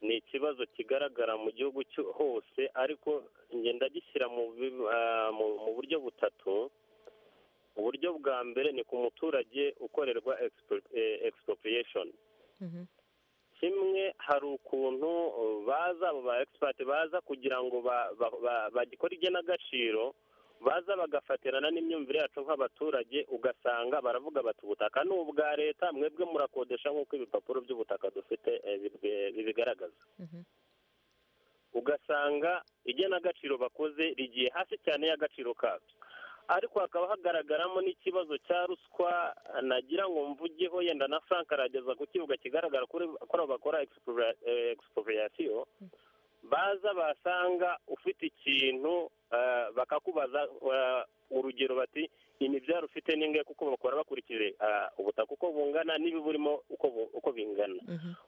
ni ikibazo kigaragara mu gihugu hose ariko ngenda gishyira mu buryo butatu uburyo bwa mbere ni ku muturage ukorerwa expropriation kimwe hari ukuntu baza abo ba egisipati baza kugira ngo bagikore igenagaciro baza bagafatirana n'imyumvire yacu nk'abaturage ugasanga baravuga bati ubutaka ni ubwa leta mwebwe murakodesha nk'uko ibipapuro by'ubutaka dufite bibigaragaza ugasanga igenagaciro bakoze rigiye hasi cyane y'agaciro kabyo ariko hakaba hagaragaramo n'ikibazo cya ruswa nagira ngo mvugeho yenda na frank arageza ku kibuga kigaragara kuri abo bakora egisipuriyasiyo baza basanga ufite ikintu bakakubaza urugero bati imibyaro ufite n'ingahe kuko bakora bakurikije ubutaka uko bungana n'ibiburimo uko bingana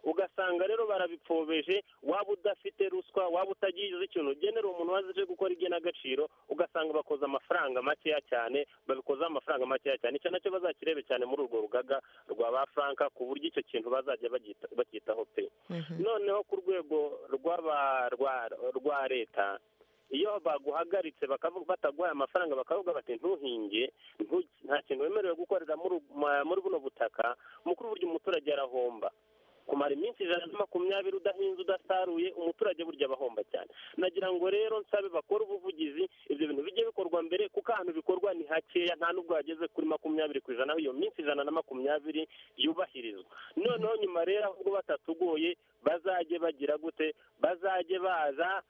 ugasanga rero barabipfobeje waba udafite ruswa waba utagize ikintu ugenera umuntu waje gukora igenagaciro ugasanga bakoza amafaranga makeya cyane babikozaho amafaranga makeya cyane icyo nacyo bazakirebe cyane muri urwo rugaga rwa ba frank ku buryo icyo kintu bazajya bacyitaho pe noneho ku rwego rwa leta iyo baguhagaritse bataguhaye amafaranga bakavuga bati ntuhinge nta kintu wemerewe gukorera muri buno butaka mukuru burya umuturage arahomba kumara iminsi ijana na makumyabiri udahinze udasaruye umuturage burya abahomba cyane nagira ngo rero nsabe bakore ubuvugizi ibyo bintu bijye bikorwa mbere kuko ahantu bikorwa ni hakeya nta nubwo hageze kuri makumyabiri ku ijana aho iyo minsi ijana na makumyabiri yubahirizwa noneho nyuma rero ahubwo batatugoye bazajye bagira gute bazajye baza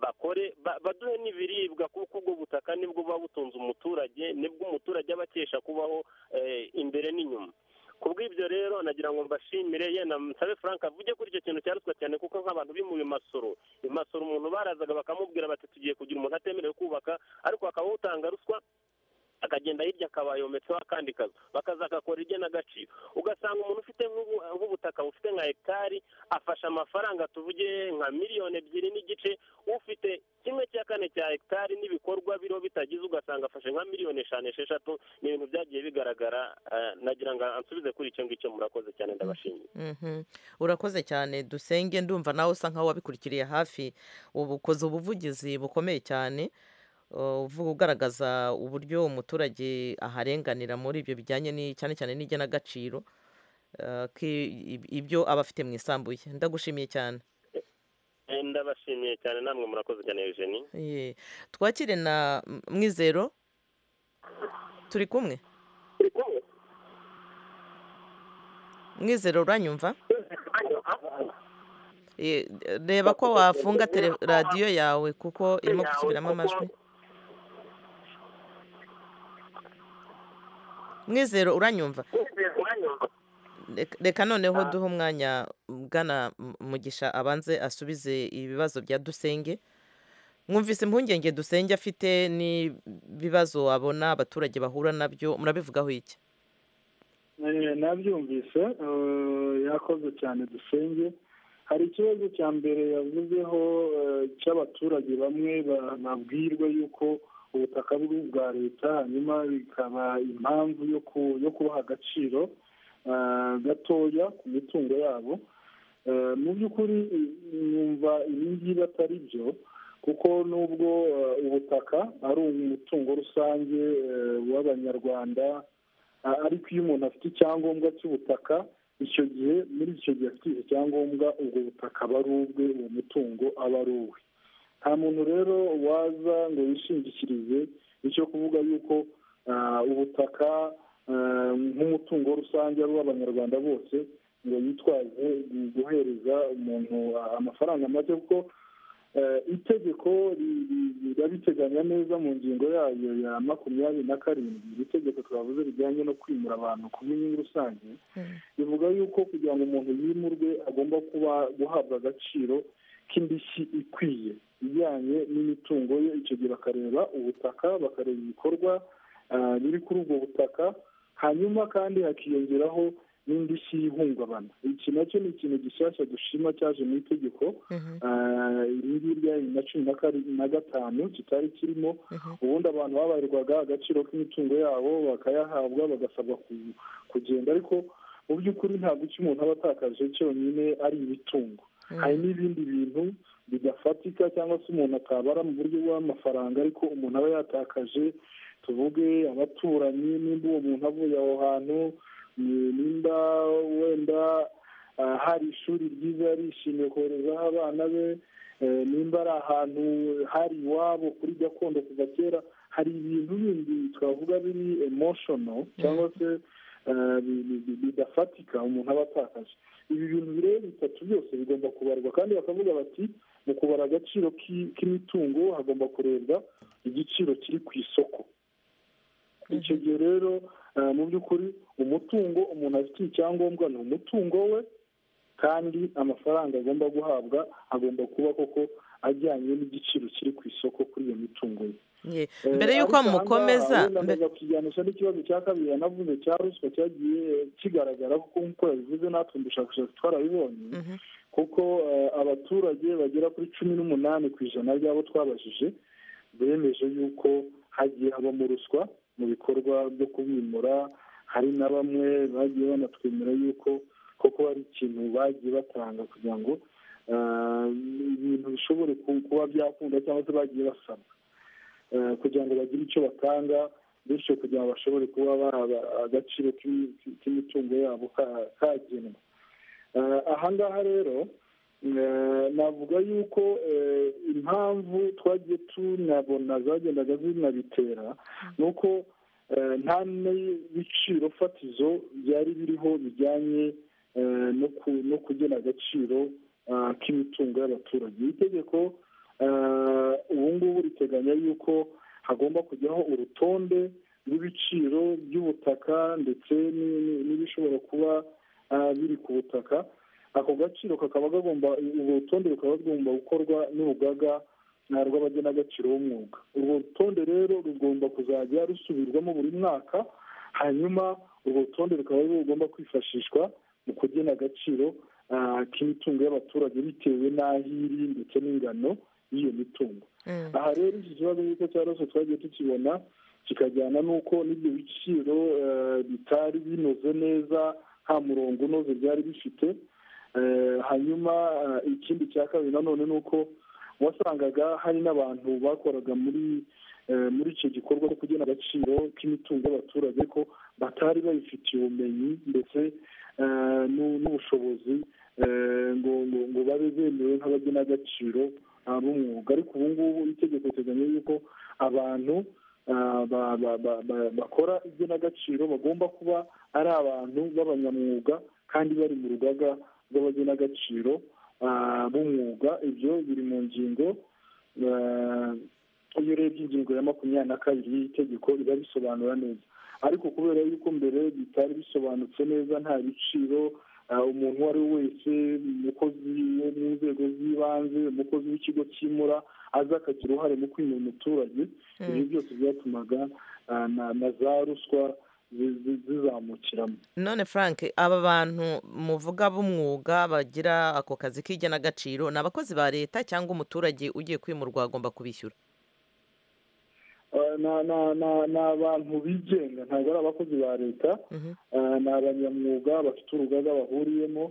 bakore baduhe n'ibiribwa kuko ubwo butaka nibwo buba butunze umuturage nibwo umuturage aba akesha kubaho imbere n'inyuma ku bw'ibyo rero nagira ngo mbashimire yenda nsabe frank avuge kuri icyo kintu cya ruswa cyane kuko nk'abantu bimuye masoro imasoro umuntu barazaga bakamubwira bati tugiye kugira umuntu atemerewe kubaka ariko hakaba utanga ruswa akagenda hirya akaba yometseho akandi kazu bakaza agakora igenagaciro ugasanga umuntu ufite nk'ubutaka bufite nka hegitari afashe amafaranga tuvuge nka miliyoni ebyiri n'igice ufite kimwe cya kane cya hegitari n'ibikorwa biriho bitagize ugasanga afashe nka miliyoni eshanu esheshatu ni ibintu byagiye bigaragara nagira ngo ansubize kuri icyo ngicyo murakoze cyane ndabashimiye urakoze cyane dusenge ndumva nawe usa nk'aho wabikurikiriye hafi ubukoze ubuvugizi bukomeye cyane uvuga ugaragaza uburyo umuturage aharenganira muri ibyo bijyanye cyane cyane n'igenagaciro ibyo aba afite mu isambu ye ndagushimiye cyane ndabashimiye cyane namwe murakoze cyane eugeni twakire na mwizero turi kumwe mwizero uranyumva reba ko wafunga radiyo yawe kuko irimo gusubiramo amajwi mwizero uranyumva reka noneho duhe umwanya ugana mugisha abanze asubize ibibazo bya dusenge mwumvise impungenge dusenge afite n'ibibazo abona abaturage bahura nabyo murabivugaho iki nabyumvise yakoze cyane dusenge hari ikibazo cya mbere yavuzeho cy'abaturage bamwe babwirwa yuko ubutaka buri ubwa leta hanyuma bikaba impamvu yo kubaha agaciro gatoya ku mitungo yabo mu by'ukuri numva ibi ngibi atari byo kuko nubwo ubutaka ari umutungo rusange w'abanyarwanda ariko iyo umuntu afite icyangombwa cy'ubutaka icyo gihe muri icyo gihe afite icyo cyangombwa ubwo butaka aba ari ubwe uwo mutungo aba ari uwe nta muntu rero waza ngo yishingikirize icyo kuvuga yuko ah, ubutaka ah, nk'umutungo rusange ari uw'abanyarwanda bose ngo yitwaze guhereza umuntu amafaranga make kuko eh, itegeko ri- ri- rirabiteganya neza mu ngingo yayo ya makumyabiri na karindwi iri tegeko twavuze rijyanye no kwimura abantu ku bw'inyungu rusange bivuga yuko kugira ngo umuntu yimurwe agomba kuba guhabwa agaciro k'indishyi ikwiye ijyanye n'imitungo ye icyo gihe bakareba ubutaka bakareba ibikorwa ah, biri kuri ubwo butaka hanyuma kandi hakiyongeraho n'indishyi y'ihungabana iki nacyo ni ikintu gishyashya dushima cyaje mu itegeko Ah, iri ngiri ryari na cumi na kari- na gatanu kitari kirimo ubundi abantu babarirwaga agaciro k'imitungo yabo bakayahabwa bagasabwa ku- kugenda ariko mu by'ukuri ntabwo icyo umuntu aba atakaje cyonyine ari imitungo hari n'ibindi bintu bidafatika cyangwa se umuntu atabara mu buryo bw'amafaranga ariko umuntu aba yatakaje tuvuge abaturanyi nimba uwo muntu avuye aho hantu ni- nimba wenda ah, hari ishuri ryiza yarishimiye koherezaho abana be eh, nimba ari ahantu hari iwabo kuri gakondo kuva kera hari ibintu bindi twavuga biri emotional cyangwa se eh, bi- bi- bi- bidafatika umuntu aba atakaje ibi bintu bireba bitatu byose bigomba kubarwa kandi bakavuga bati mu kubara agaciro k'i- k'imitungo hagomba kurebwa igiciro kiri ku isoko icyo gihe rero eh, mu by'ukuri umutungo umuntu afitiye icyangombwa ni umutungo we kandi amafaranga agomba guhabwa agomba kuba koko ajyanye n'igiciro kiri ku isoko kuri iyo mitungo ye Ye. Eh, mbere y'uko ariko aha ngaha mukomeza wenda mbe- ndaza kukijyanisha n'ikibazo cya kabiri yanavuze cya ruswa cyagiye kigaragara kuko nk'uko yabivuze natwe mu bushakashatsi twarabibonye kuko eh, abaturage bagera kuri cumi n'umunani ku ijana ry'abo twabajije bemeje yuko hagiye habamo ruswa mu bikorwa byo kubimura hari na bamwe bagiye banatwemera yuko koko hari ikintu bagiye batanga kugira ngo eh, ibintu bishobore ku- kuba byakunda cyangwa se bagiye basaba eh, kugira ngo bagire icyo batanga bityo kugira ngo bashobore kuba baha agaciro k'imi- k'imitungo yabo ka- kagenwa Eh, aha ngaha rero eh, navuga yuko eh, impamvu twagiye tunabona zagendaga zinabitera ni uko eh, nta n'ibiciro fatizo byari biriho bijyanye eh, no ku- no kugena agaciro ah, k'imitungo y'abaturage iri tegeko eh, ubu ngubu riteganya yuko hagomba kujyaho urutonde rw'ibiciro by'ubutaka ndetse ni- ni- n'ibishobora kuba ah, biri ku butaka ako gaciro kakaba kagomba urwo rutonde rukaba rugomba gukorwa n'urugaga ah, rw'abagenagaciro b'umwuga urwo rutonde rero rugomba kuzajya rusubirwamo buri mwaka hanyuma urwo rutonde rukaba rugomba kwifashishwa mu kugena agaciro ah, k'imitungo y'abaturage bitewe n'aho iri ndetse n'ingano y'iyo mitungo aha rero iki kibazo nk'uko cyarose twagiye tukibona kikajyana n'uko n'ibyo biciro eh, bitari binoze neza nta murongo unoze byari bifite Eh, hanyuma eh, ikindi cya kabiri nanone ni uko wasangaga hari n'abantu bakoraga muri eh, muri icyo gikorwa cyo kugena agaciro k'imitungo y'abaturage ko batari babifitiye ubumenyi ndetse eh, n'u- n'ubushobozi eh, ngo ngo ngo babe bemewe nk'abagena agaciro ah, b'umwuga ariko ubu ngubu itegeko riteganya yuko abantu ah, ba- ba- ba- ba- bakora igenagaciro bagomba kuba ari abantu b'abanyamwuga kandi bari mu rugaga rw'abagenagaciro ah, b'umwuga ibyo biri mu ngingo ah, iyo urebye ingingo ya makumyabiri na kabiri y'itegeko iba bisobanura neza ariko kubera yuko mbere bitari bisobanutse neza nta biciro ah, umuntu uwo ari we wese umukozi wo mu nzego z'ibanze umukozi w'ikigo cyimura aza akagira uruhare mu kwimura umuturage ibyo byose byatumaga ah, na- na za ruswa zi- zi- zizamukiramo none frank aba bantu muvuga b'umwuga bagira ako kazi k'igenagaciro ni abakozi ba leta cyangwa umuturage ugiye kwimurwa agomba kubishyura Eh, na- na- na- ni abantu bigenga ntabwo ari abakozi ba leta Eh, ni abanyamwuga bafite urugaga bahuriyemo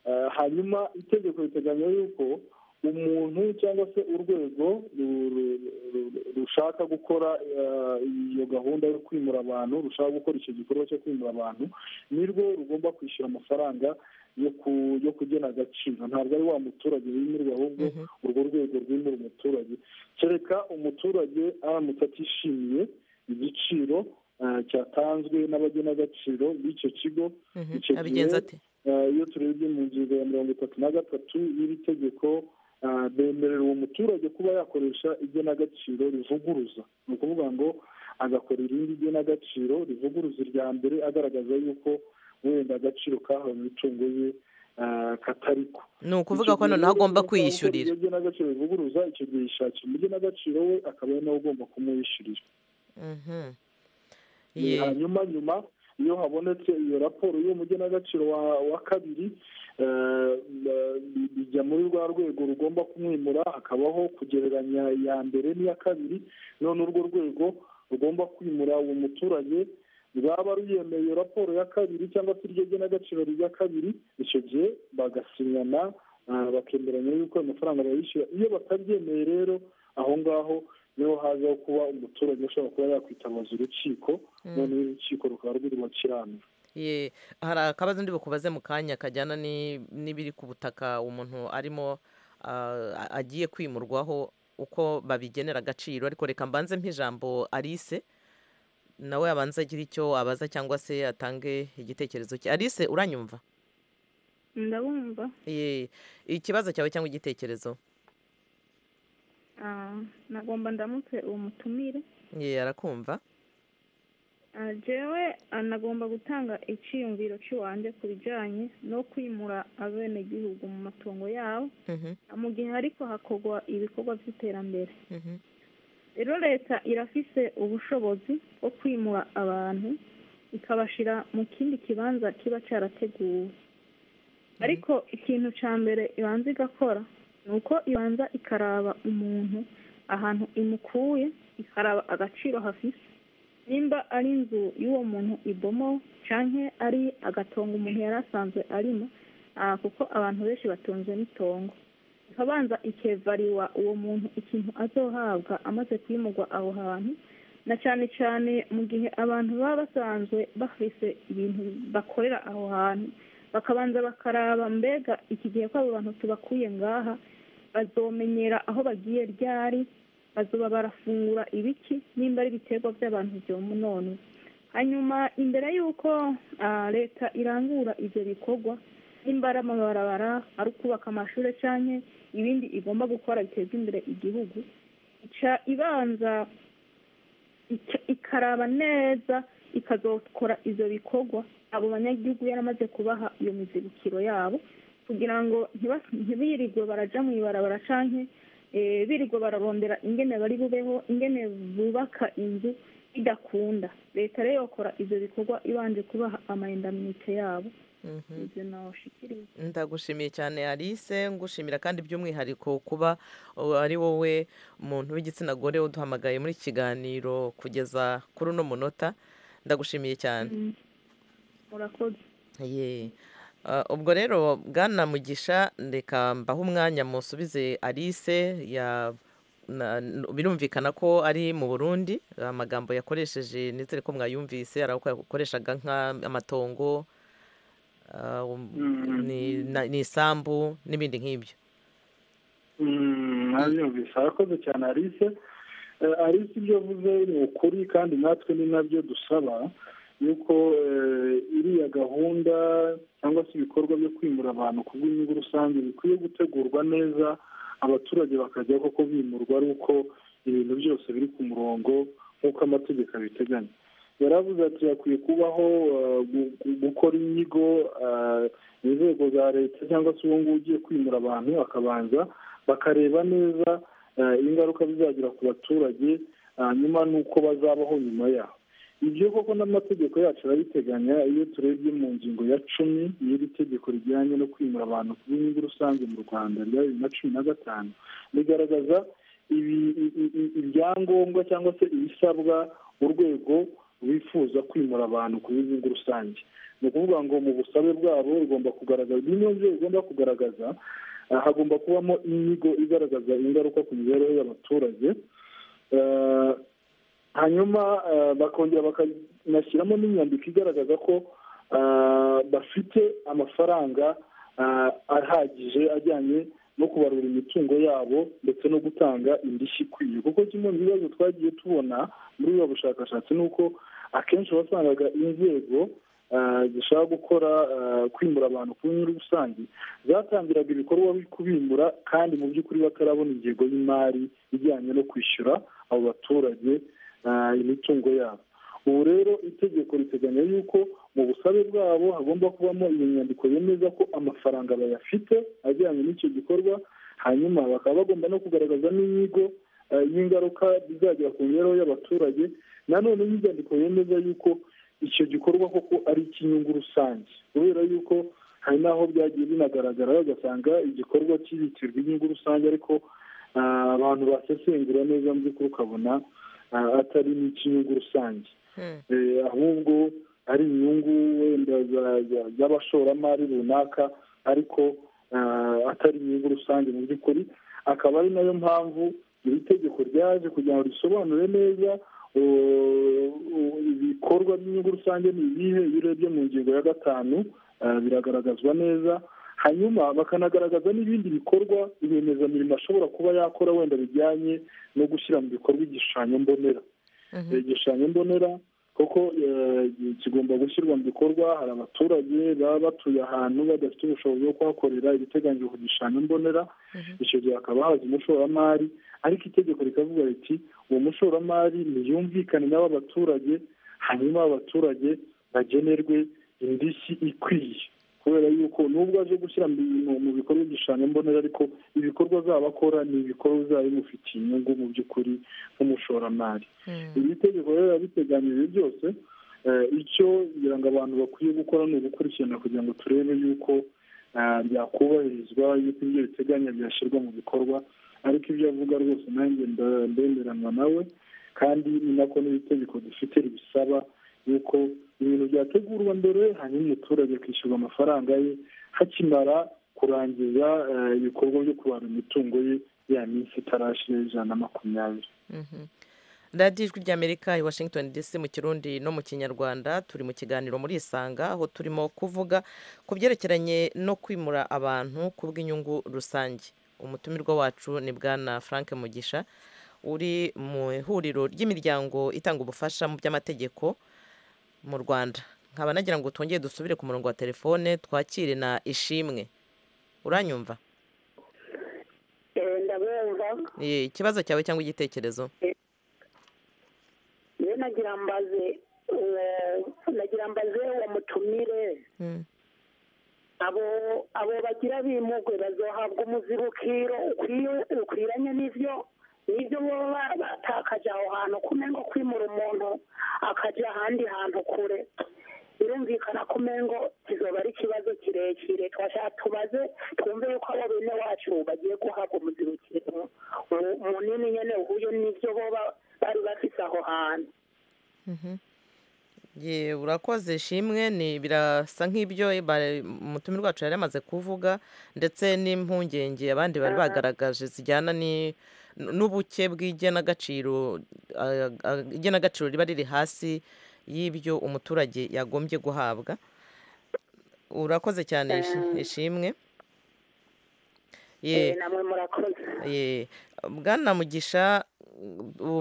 Eh, hanyuma itegeko riteganya yuko umuntu cyangwa se urwego rushaka gukora iyo gahunda yo kwimura abantu rushaka gukora icyo gikorwa cyo kwimura abantu nirwo rugomba kwishyura amafaranga yo kugena agaciro ntabwo ari wa muturage wimirwa ahubwo urwo rwego rwimura umuturage kereka umuturage aramutse atishimiye igiciro cyatanzwe n'abagenagaciro b'icyo kigo icyo gihe iyo turebye mu ngingo ya mirongo itatu na gatatu y'iri tegeko bemerera uwo muturage kuba yakoresha igenagaciro rivuguruza ni ukuvuga ngo agakora irindi igenagaciro rivuguruza irya mbere agaragaza yuko wenda agaciro kahawe mu mitungo ye katariko ni ukuvuga ko noneho agomba kwiyishyurira iyo igenagaciro rivuguruza icyo gihe yishakira umugenagaciro we akaba ari nawe ugomba kumwishyurira hanyuma nyuma iyo habonetse iyo raporo y'umugenagaciro wa kabiri bijya muri rwa rwego rugomba kumwimura hakabaho kugereranya iya mbere n'iya kabiri none urwo rwego rugomba kwimura uwo muturage rwaba ruyemeye iyo raporo ya kabiri cyangwa se iryo genagaciro rya kabiri icyo gihe bagasinyana bakemeranya yuko amafaranga bayishyura iyo batabyemeye rero aho ngaho niho hazaho kuba umuturage ushobora kuba yakwitabaza urukiko noneho urukiko rukaba rw'urwakirana hari akabazo ndi bukubaze mu kanya kajyana n'ibiri ku butaka umuntu arimo agiye kwimurwaho uko babigenera agaciro ariko reka mbanze nk'ijambo arise nawe abanza agira icyo abaza cyangwa se atange igitekerezo cye arise uranyumva ndabumva ikibazo cyawe cyangwa igitekerezo nagomba ndamutse uwo mutumire ye arakumva jewe anagomba gutanga icyiyumviro cy'iwanjye ku bijyanye no kwimura abenegihugu mu matungo yabo mu gihe ariko hakorwa ibikorwa by'iterambere rero leta irafise ubushobozi bwo kwimura abantu ikabashyira mu kindi kibanza kiba cyarateguwe ariko ikintu cya mbere ibanza igakora nuko ibanza ikaraba umuntu ahantu imukuye ikaraba agaciro hafise nimba ari inzu y'uwo muntu ibomo cyangwa ari agatongo umuntu yari asanzwe arimo kuko abantu benshi batunze n'itongo ikabanza ikevariwa uwo muntu ikintu azohabwa amaze kwimurwa aho hantu na cyane cyane mu gihe abantu baba basanzwe bafise ibintu bakorera aho hantu bakabanza bakaraba mbega iki gihe ko abo bantu tubakuye ngaha bazomenyera aho bagiye ryari bazuba barafungura ibiki nimba ari ibiterwa by'abantu byomunone hanyuma imbere y'uko leta irangura ibyo bikorwa nimba ari amabarabara ari ukubaka amashuri cyane ibindi igomba gukora biteza imbere igihugu ica ibanza ikaraba neza ikazokora ibyo bikorwa abo banyagihugu yaramaze kubaha iyo mizibukiro yabo kugira ngo ntibirirwe barajya mu ibarabara cyangwa birirwe bararondera ingene bari bubeho ingene bubaka inzu idakunda leta rero yakora ibyo bikorwa ibanje kubaha amayindaminite yabo ndagushimiye cyane alice ngushimira kandi by'umwihariko kuba ari wowe muntu w'igitsina gore uduhamagaye muri iki kiganiro kugeza kuri uno munota ndagushimiye cyane ubwo rero bwana mugisha reka mbaho umwanya musubize alice birumvikana ko ari mu burundi amagambo yakoresheje ndetse ko mwayumvise hari aho yakoreshaga nk'amatongo ni isambu n'ibindi nk'ibyo ntabyumvise arakoze cyane alice alice ibyo avuze ni ukuri kandi natwe ni nabyo dusaba yuko iriya gahunda cyangwa se ibikorwa byo kwimura abantu ku bw'inyungu rusange bikwiye gutegurwa neza abaturage bakajya koko bimurwa ari uko ibintu byose biri ku murongo nk'uko amategeko abiteganya yaravuze ati hakwiye kubaho gukora inyigo inzego za leta cyangwa se uwo nguwo ugiye kwimura abantu akabanza bakareba neza ingaruka bizagira ku baturage hanyuma n'uko bazabaho nyuma yaho ibyo koko n'amategeko yacu arabiteganya iyo turebye mu ngingo ya cumi y'iri tegeko rijyanye no kwimura abantu ku bw'inyungu rusange mu rwanda rya bibiri na cumi na gatanu rigaragaza ibyangombwa cyangwa se ibisabwa urwego bifuza kwimura abantu ku bw'inyungu rusange ni ukuvuga ngo mu busabe bwabo rugomba kugaragaza bimwe mu byo bigomba kugaragaza hagomba kubamo inyigo igaragaza ingaruka ku mibereho y'abaturage hanyuma bakongera bakanashyiramo n'inyandiko igaragaza ko bafite amafaranga ahagije ajyanye no kubarura imitungo yabo ndetse no gutanga indishyi ikwiye kuko kimwe mu bibazo twagiye tubona muri ubu bushakashatsi ni uko akenshi wasangaga inzego zishaka gukora kwimura abantu ku nyungu rusange zatangiraga ibikorwa byo kubimura kandi mu by'ukuri batarabona ingengo y'imari ijyanye no kwishyura abo baturage imitungo yabo ubu rero itegeko riteganya yuko mu busabe bwabo hagomba kubamo iyo nyandiko yemeza ko amafaranga bayafite ajyanye n'icyo gikorwa hanyuma bakaba bagomba no kugaragaza n'inyigo y'ingaruka bizagera ku mibereho y'abaturage nanone n'inyandiko yemeza yuko icyo gikorwa koko ari icy'inyungu rusange kubera yuko hari n'aho byagiye binagaragara bagasanga igikorwa kibitirwa inyungu rusange ariko abantu basesengura neza mu by'ukuri ukabona atari n'icy'inyungu rusange ahubwo ari inyungu wenda z'abashoramari runaka ariko atari inyungu rusange mu by'ukuri akaba ari nayo mpamvu iri tegeko ryaje kugira ngo risobanure neza ibikorwa by'inyungu rusange ni ibihe iyo urebye mu ngingo ya gatanu biragaragazwa neza hanyuma bakanagaragaza n'ibindi bikorwa rwiyemezamirimo ashobora kuba yakora wenda bijyanye no gushyira mu bikorwa igishushanyo mbonera igishushanyo mbonera kuko kigomba gushyirwa mu bikorwa hari abaturage baba batuye ahantu badafite ubushobozi bwo kuhakorera ibiteganyijwe ku gishushanyo mbonera icyo gihe hakaba haza umushoramari ariko itegeko rikavuga riti uwo mushoramari ntiyumvikane n'aba baturage hanyuma abaturage bagenerwe indishyi ikwiye kubera yuko nubwo aje gushyira mu bikorwa igishushanyo mbonera ariko ibikorwa azaba akora ni ibikorwa bizaba bimufitiye inyungu mu by'ukuri nk'umushoramari iri tegeko rero riba biteganya ibi byose icyo ngira ngo abantu bakwiye gukora ni ugukurikirana kugira ngo turebe yuko byakubahirizwa yuko ibyo biteganya byashyirwa mu bikorwa ariko ibyo avuga rwose nanjye ndemeranwa nawe kandi ni nako n'itegeko dufite ribisaba yuko ibintu byategurwa mbere hanyuma umuturage akishyurwa amafaranga ye hakimara kurangiza ibikorwa byo kubara imitungo ye ya minsi itarashira ijana na makumyabiri radiyo ijwi ry'amerika i washington dc mu kirundi no mu kinyarwanda turi mu kiganiro muri isanga aho turimo kuvuga ku byerekeranye no kwimura abantu ku bw'inyungu rusange umutumirwa wacu ni bwana frank mugisha uri mu ihuriro ry'imiryango itanga ubufasha mu by'amategeko mu rwanda nkaba nagira ngo twongere dusubire ku murongo wa telefone twakire na ishimwe uranyumva ikibazo cyawe cyangwa igitekerezo rero nagira mbaze nagira mbaze mutumire abo abo bagira bimugwe bazahabwa umuzibukiro ukwiranye n'ibyo nibyo baba batakaje aho hantu kumengo kwimura umuntu akajya ahandi hantu kure birumvikana ko umengo kizoba ari ikibazo kirekire twashaka tubaze twumve yuko abo bene wacu bagiye guhabwa umuzibukiro munini nyine uhuye n'ibyo baba bari bafite aho hantu urakoze ishimwe birasa nk'ibyo umutumirwa wacu yari amaze kuvuga ndetse n'impungenge abandi bari bagaragaje zijyana n'ubuke bw'igenagaciro igenagaciro riba riri hasi y'ibyo umuturage yagombye guhabwa urakoze cyane ishimwe bwana mugisha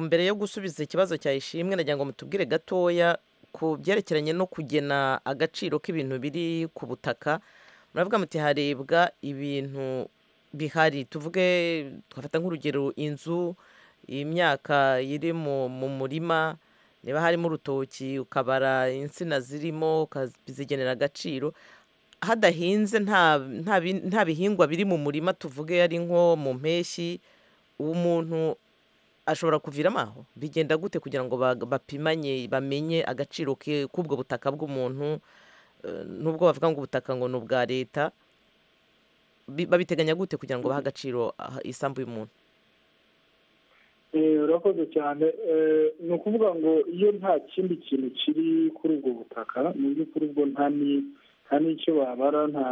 mbere yo gusubiza ikibazo cya ishimwe nagira ngo mutubwire gatoya ku byerekeranye no kugena agaciro k'ibintu biri ku butaka muravuga muti harebwa ibintu bihari tuvuge twafata nk'urugero inzu imyaka iri mu murima niba harimo urutoki ukabara insina zirimo ukazigenera agaciro hadahinze nta bihingwa biri mu murima tuvuge ari nko mu mpeshyi umuntu ashobora kuviramo aho bigenda gute kugira ngo bapimanye bamenye agaciro k'ubwo butaka bw'umuntu n'ubwo bavuga ngo ubutaka ngo ni ubwa leta babiteganya gute kugira ngo bahe agaciro isambu y'umuntu urakoze cyane ni ukuvuga ngo iyo nta kindi kintu kiri kuri ubwo butaka mu by'ukuri ubwo nta n'icyo babara nta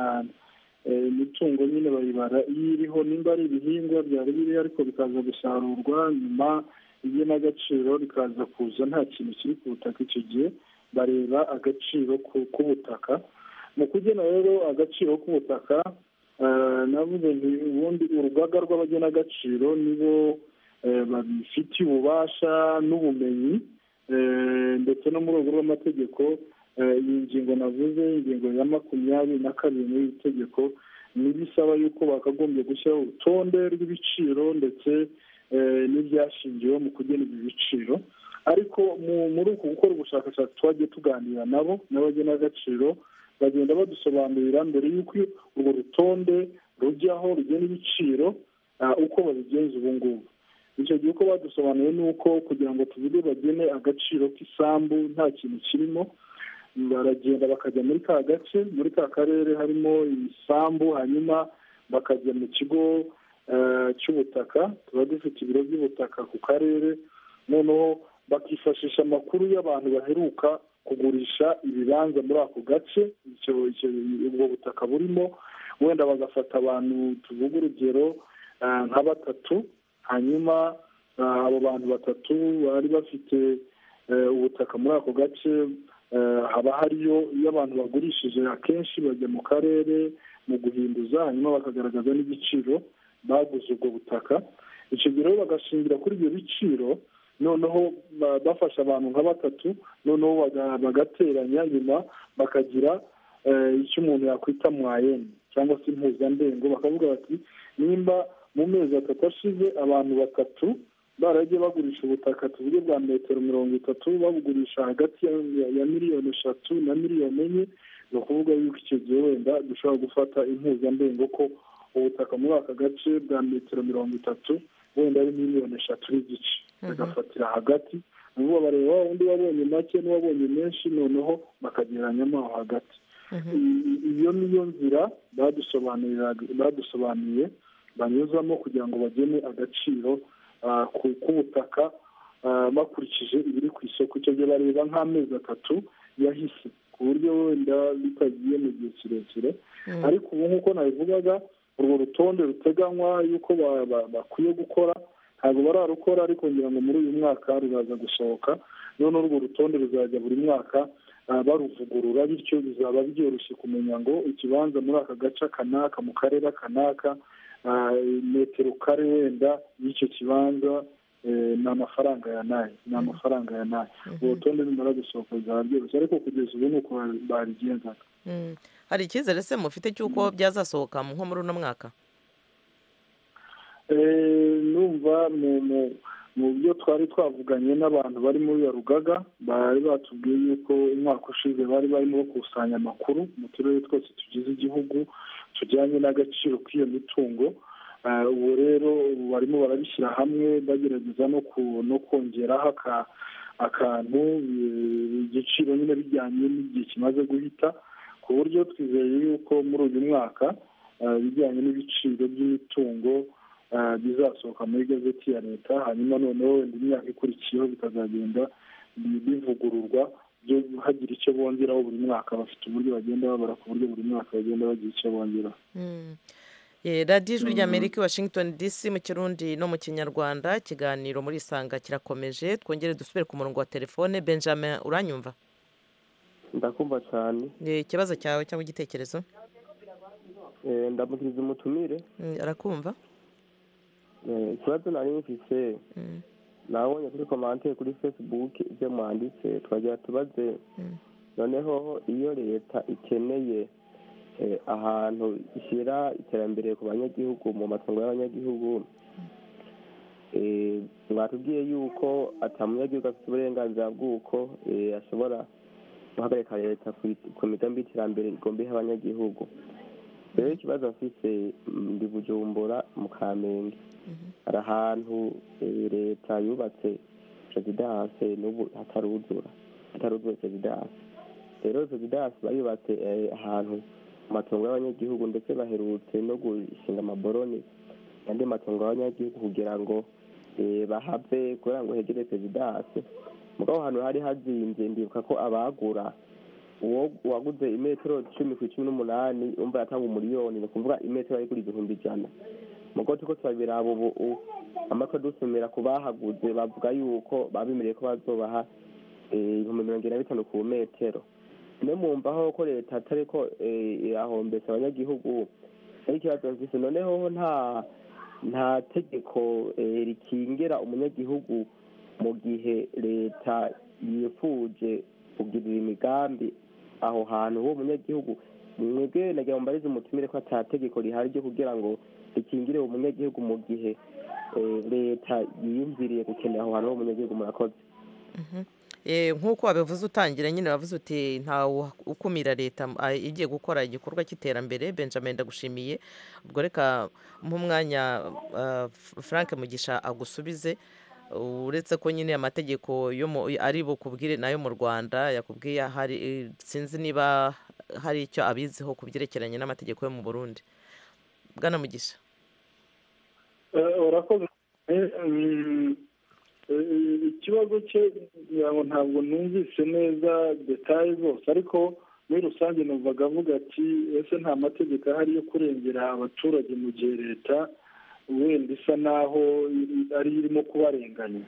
imitungo nyine bayibara iyo iriho nimba ari ibihingwa byari biriho ariko bikaza gusarurwa nyuma igenagaciro rikaza kuza nta kintu kiri ku butaka icyo gihe bareba agaciro k'ubutaka mu kugena rero agaciro k'ubutaka navuze nti ubundi urugaga rw'abagenagaciro nibo babifitiye ububasha n'ubumenyi ndetse no mu rwego rw'amategeko iyi ngingo navuze ingingo ya makumyabiri na kabiri muri iri tegeko n'ibisaba yuko bakagombye gushyiraho urutonde rw'ibiciro ndetse n'ibyashingiwe mu kugena ibi biciro ariko muri uku gukora ubushakashatsi twagiye tuganira nabo n'abagenagaciro bagenda badusobanurira mbere y'uko urwo rutonde rujyaho rugena ibiciro uko babigenza ubu ngubu icyo gihe uko badusobanuye ni uko kugira ngo tuvuge bagene agaciro k'isambu nta kintu kirimo baragenda bakajya muri ka gace muri ka karere harimo ibisambu hanyuma bakajya mu kigo cy'ubutaka tuba dufite ibiro by'ubutaka ku karere noneho bakifashisha amakuru y'abantu baheruka kugurisha ibibanza muri ako gace ubwo butaka burimo wenda bagafata abantu tuvuga urugero nka batatu hanyuma abo bantu batatu bari bafite ubutaka muri ako gace haba hariyo iyo abantu bagurishije akenshi bajya mu karere mu guhinduza hanyuma bakagaragaza n'igiciro baguze ubwo butaka icyo gihe rero bagashingira kuri ibyo biciro noneho bafasha abantu nka batatu noneho bagateranya nyuma bakagira icyo umuntu yakwita mwayeni cyangwa se impuzandengo bakavuga bati nimba mu mezi atatu ashize abantu batatu baragiye bagurisha ubutaka tuvuge bwa metero mirongo itatu babugurisha hagati ya miliyoni eshatu na miliyoni enye ni ukuvuga yuko icyo gihe wenda dushobora gufata impuzamdengo ko ubutaka muri aka gace bwa metero mirongo itatu wenda ari miliyoni eshatu n'igice bagafatira hagati nububa bareba wa undi wabonye make n'uwabonye menshi noneho bakagereranyamo aho hagati iyo niyo nzira badusobanuriye banyuzamo kugira ngo bagene agaciro k'ubutaka bakurikije ibiri ku isoko icyo gihe bareba nk'amezi atatu yahise ku buryo wenda bitagiye mu gihe kirekire ariko ubu nk'uko nabivugaga urwo rutonde ruteganywa y'uko bakwiye gukora ntabwo bararukora ariko ngira ngo muri uyu mwaka ruraza gusohoka noneho urwo rutonde ruzajya buri mwaka baruvugurura bityo bizaba byoroshye kumenya ngo ikibanza muri aka gace kanaka mu karere kanaka metero kare wenda y'icyo kibanza ni amafaranga ya nayo ni amafaranga ya nayo urutonde rumara gusohoka bizaba byoroshye ariko kugeza ubu ni uko barigenzaga hari icyizere se mufite cy'uko byazasohoka nko muri uno mwaka numva mu byo twari twavuganye n'abantu bari muri iyo rugaga bari batubwiye yuko umwaka ushize bari barimo bakusanya amakuru mu turere twose tugize igihugu tujyanye n'agaciro k'iyo mitungo ubu rero barimo barabishyira hamwe bagerageza no kongeraho akantu igiciro nyine bijyanye n'igihe kimaze guhita ku buryo twizeye yuko muri uyu mwaka ibijyanye n'ibiciro by'imitungo bizasohoka muri gazeti ya leta hanyuma noneho wenda imyaka ikurikiyeho bikazagenda bivugururwa byo hagira icyo bongeraho buri mwaka bafite uburyo bagenda babara ku buryo buri mwaka bagenda bagira icyo bongeraho radiyo ijwi ry'amerika i washington dc mu kirundi no mu kinyarwanda ikiganiro muri isanga kirakomeje twongere dusubire ku murongo wa telefone benjamin uranyumva ndakumva cyane ikibazo cyawe cyangwa igitekerezo ndamukiriza umutumire arakumva ikibazo nari mfite nabonye kuri komante kuri fesibuke ibyo mwanditse twagira tubaze noneho iyo leta ikeneye ahantu ishyira iterambere ku banyagihugu mu matungo y'abanyagihugu mwatubwiye yuko atamunyagihugu afite uburenganzira bw'uko ashobora guhagarika leta ku migambi y'iterambere igomba ihe abanyagihugu rero ikibazo mfite ndi bujumbura mu kamenge hari ahantu leta yubatse perezidanse n'ubu hataruzura hataruzuye perezidanse rero perezidanse bayubatse ahantu mu matungo y'abanyagihugu ndetse baherutse no gushinga amaboroni andi matungo y'abanyagihugu kugira ngo bahave kugira ngo hegere perezidanse aho hantu hari hazinze ndibuka ko abagura uwo waguze imetero cumi ku icumi n'umunani umva yatanga umuriyoni ni ukuvuga imetero ari kuri igihumbi ijana mugo turiko turabiraba ubu u- amakuru dusumira ku bahaguze bavuga yuko babemereye ko bazobaha eh, ibihumbi mirongo ine na bitanu ku metero ne mumvaho ko leta atariko ahombesa abanyagihugu ari ikibazo mfise noneho nta nta tegeko eh, rikingira umunyagihugu mu gihe leta yifuje kugirira imigambi aho hantu uwo munyagihugu mwebwe nagira mbarize umutumire ko ata tegeko rihari ryo kugira ngo rikingire umunyagihugu mu gihe eh, leta yiyumviriye gukenera aho hantu h'umunyagihugu murakoze Eh, nk'uko wabivuze utangira nyine wavuze uti nta wu- ukumira leta m- a- igiye gukora igikorwa cy'iterambere benjamin ndagushimiye ubwo reka mpa umwanya ah, F- frank mugisha agusubize uretse ko nyine amategeko yo mu- ari bukubwire nayo mu rwanda yakubwiye hari eh, sinzi niba hari icyo abiziho ku byerekeranye n'amategeko yo mu burundi bwana mugisha Eh, urakoze Eh, mm, eh, ikibazo cye ngira ngo ntabwo numvise neza detaye zose ariko muri rusange numvaga avuga ati ese nta mategeko ahari yo kurengera abaturage mu gihe leta wenda isa naho iri- ari irimo kubarenganya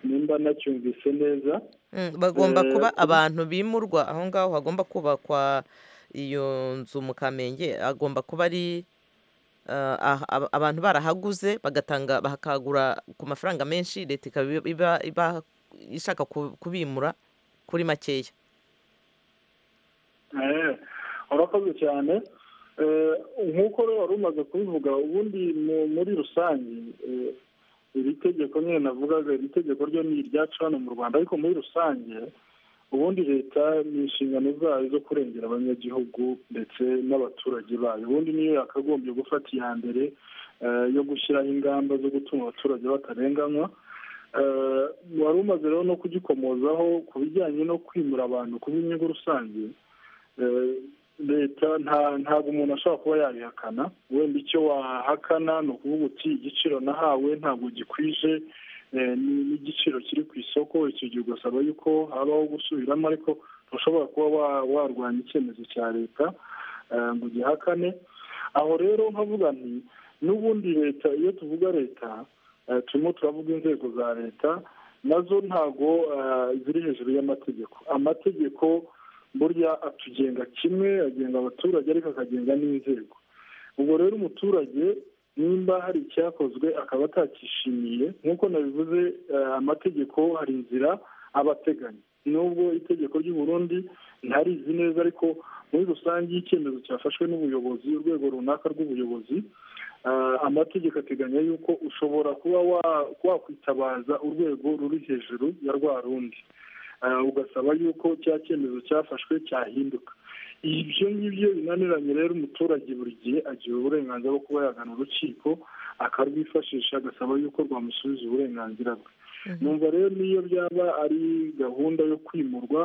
nimba nacyumvise neza Mm, bagomba Eh, kuba kuri- abantu bimurwa aho ngaho hagomba kubakwa iyo nzu mu kamenge agomba kuba ari ah, ah, ab- abantu barahaguze bagatanga bakagura ku mafaranga menshi leta ikaba iba- iba iba ishaka ku- kubimura kuri makeya Eh, urakoze cyane Eh, nk'uko rero wari umaze kubivuga ubundi mu- muri rusange eh, iri tegeko nyine navugaga iri tegeko ryo ni iryacu hano mu rwanda ariko muri rusange ubundi leta ni inshingano zayo zo kurengera abanyagihugu ndetse n'abaturage bayo ubundi niyo yakagombye gufata iya mbere eh, yo gushyiraho ingamba zo gutuma abaturage batarenganywa Eh, wari umaze rero no kugikomozaho ku bijyanye no kwimura abantu ku b'inyungu rusange Eh, leta nta ntabwo umuntu ashobora kuba yabihakana wenda icyo wahakana ni ukuvuga uti igiciro nahawe ntabwo gikwije eh, ni- n'igiciro kiri ku isoko icyo gihe ugasaba yuko habaho gusubiramo ariko ntushobora kuba wa- warwanya icyemezo cya leta eh, ngo ugihakane aho rero nkavuga nti n'ubundi leta iyo tuvuga leta eh, turimo turavuga inzego za leta nazo ntago eh, ziri hejuru y'amategeko amategeko burya atugenga kimwe agenga abaturage ariko akagenga n'inzego ubwo rero umuturage nimba hari icyakozwe akaba atacyishimiye nk'uko nabivuze eh, amategeko hari inzira aba ateganya nubwo itegeko ry'u Burundi ntarizi neza ariko muri rusange iyo icyemezo cyafashwe n'ubuyobozi urwego runaka rw'ubuyobozi eh, amategeko ateganya yuko ushobora kuba wa- wakwitabaza urwego ruri hejuru ya rwa rundi Eh, ugasaba yuko cya cyemezo cyafashwe cyahinduka ibyo ngibyo binaniranye rero umuturage buri gihe agira uburenganzira bwo kuba yagana urukiko akarwifashisha agasaba yuko rwamusubiza uburenganzira bwe numva rero niyo byaba ari gahunda yo kwimurwa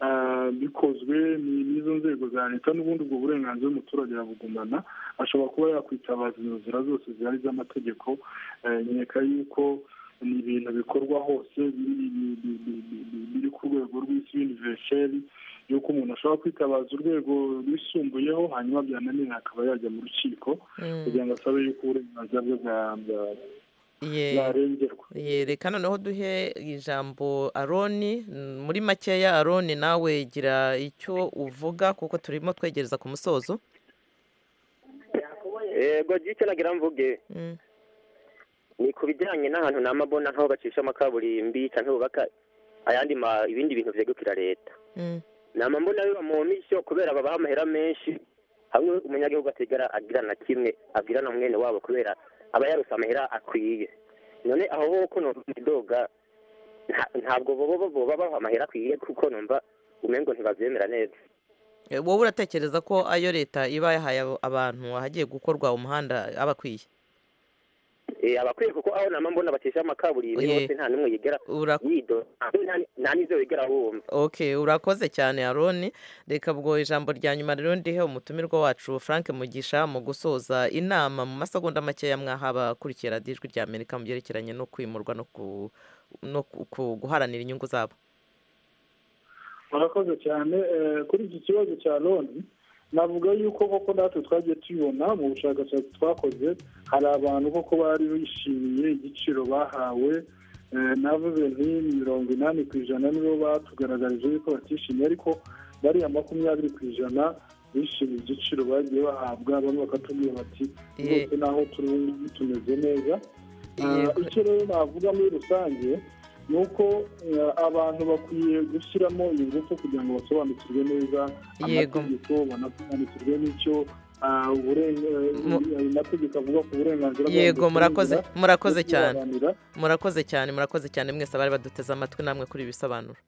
eh, bikozwe ni- n'izo nzego za leta n'ubundi ubwo burenganzira umuturage arabugumana ashobora kuba yakwitabaza izo nzira zose zihari z'amategeko eh, nkeka yuko ni ibintu bikorwa hose biri- biri- biri- biri biri ku rwego rw'isi universel yuko umuntu ashobora kwitabaza urwego rwisumbuyeho hanyuma byananira akaba yajya mu rukiko Mm. kugira ngo asabe yuko uburenganzira bwe bwa- bwa- Ye- bwarengerwa ye, reka noneho duhe ijambo aroni Mm, muri makeya aroni nawe gira icyo uvuga kuko turimo twegereza ku musozo yego jike nagira mvuge Mm. ni ku bijyanye n'ahantu n'amabona nk'aho bacishamo kaburimbi cyangwa bubaka ayandi ma ibindi bintu byegukira leta nama mbona biba mu mishyo kubera babaha amahera menshi hamwe umunyagihugu atigara agira na kimwe abwira na mwene wabo kubera aba yarose amahera akwiye none aho bo ko numva idoga nta- ntabwo bobo bobo babaha amahera akwiye kuko numva umengo ntibabyemera neza Eh, wowe uratekereza ko ayo leta iba yahaye abo- abantu ahagiye gukorwa umuhanda aba akwiye Eh, abakwiye kuko aho nama mbona bacisha amakaburimbi Oye. bose nta n'umwe yigera yidoga nta- nta n'ivyo yigera wumva ok urakoze cyane aroni reka ubwo ijambo rya nyuma rero ndihe umutumirwa wacu frank mugisha mu gusoza inama mu masegonda makeya mwahaba akurikiye radiyo ijwi rya amerika mu byerekeranye no kwimurwa no ku no ku- ku- guharanira inyungu zabo murakoze cyane kuri iki kibazo cya loni navuga yuko koko natwe twagiye tubibona mu bushakashatsi twakoze hari abantu koko bari bishimiye igiciro bahawe navuze nti mirongo inani ku ijana nibo batugaragarije yuko batishimiye ariko bariya makumyabiri ku ijana bishimiye igiciro bagiye bahabwa bamwe bakatubwira bati rwose naho turi tumeze neza icyo rero navuga muri rusange ni uko abantu bakwiye gushyiramo ingufu kugira ngo basobanukirwe neza amategeko banasobanukirwe n'icyo amategeko avuga ku burenganzira yego murakoze murakoze cyane murakoze cyane murakoze cyane mwese abari baduteze amatwi namwe kuri ibisobanuro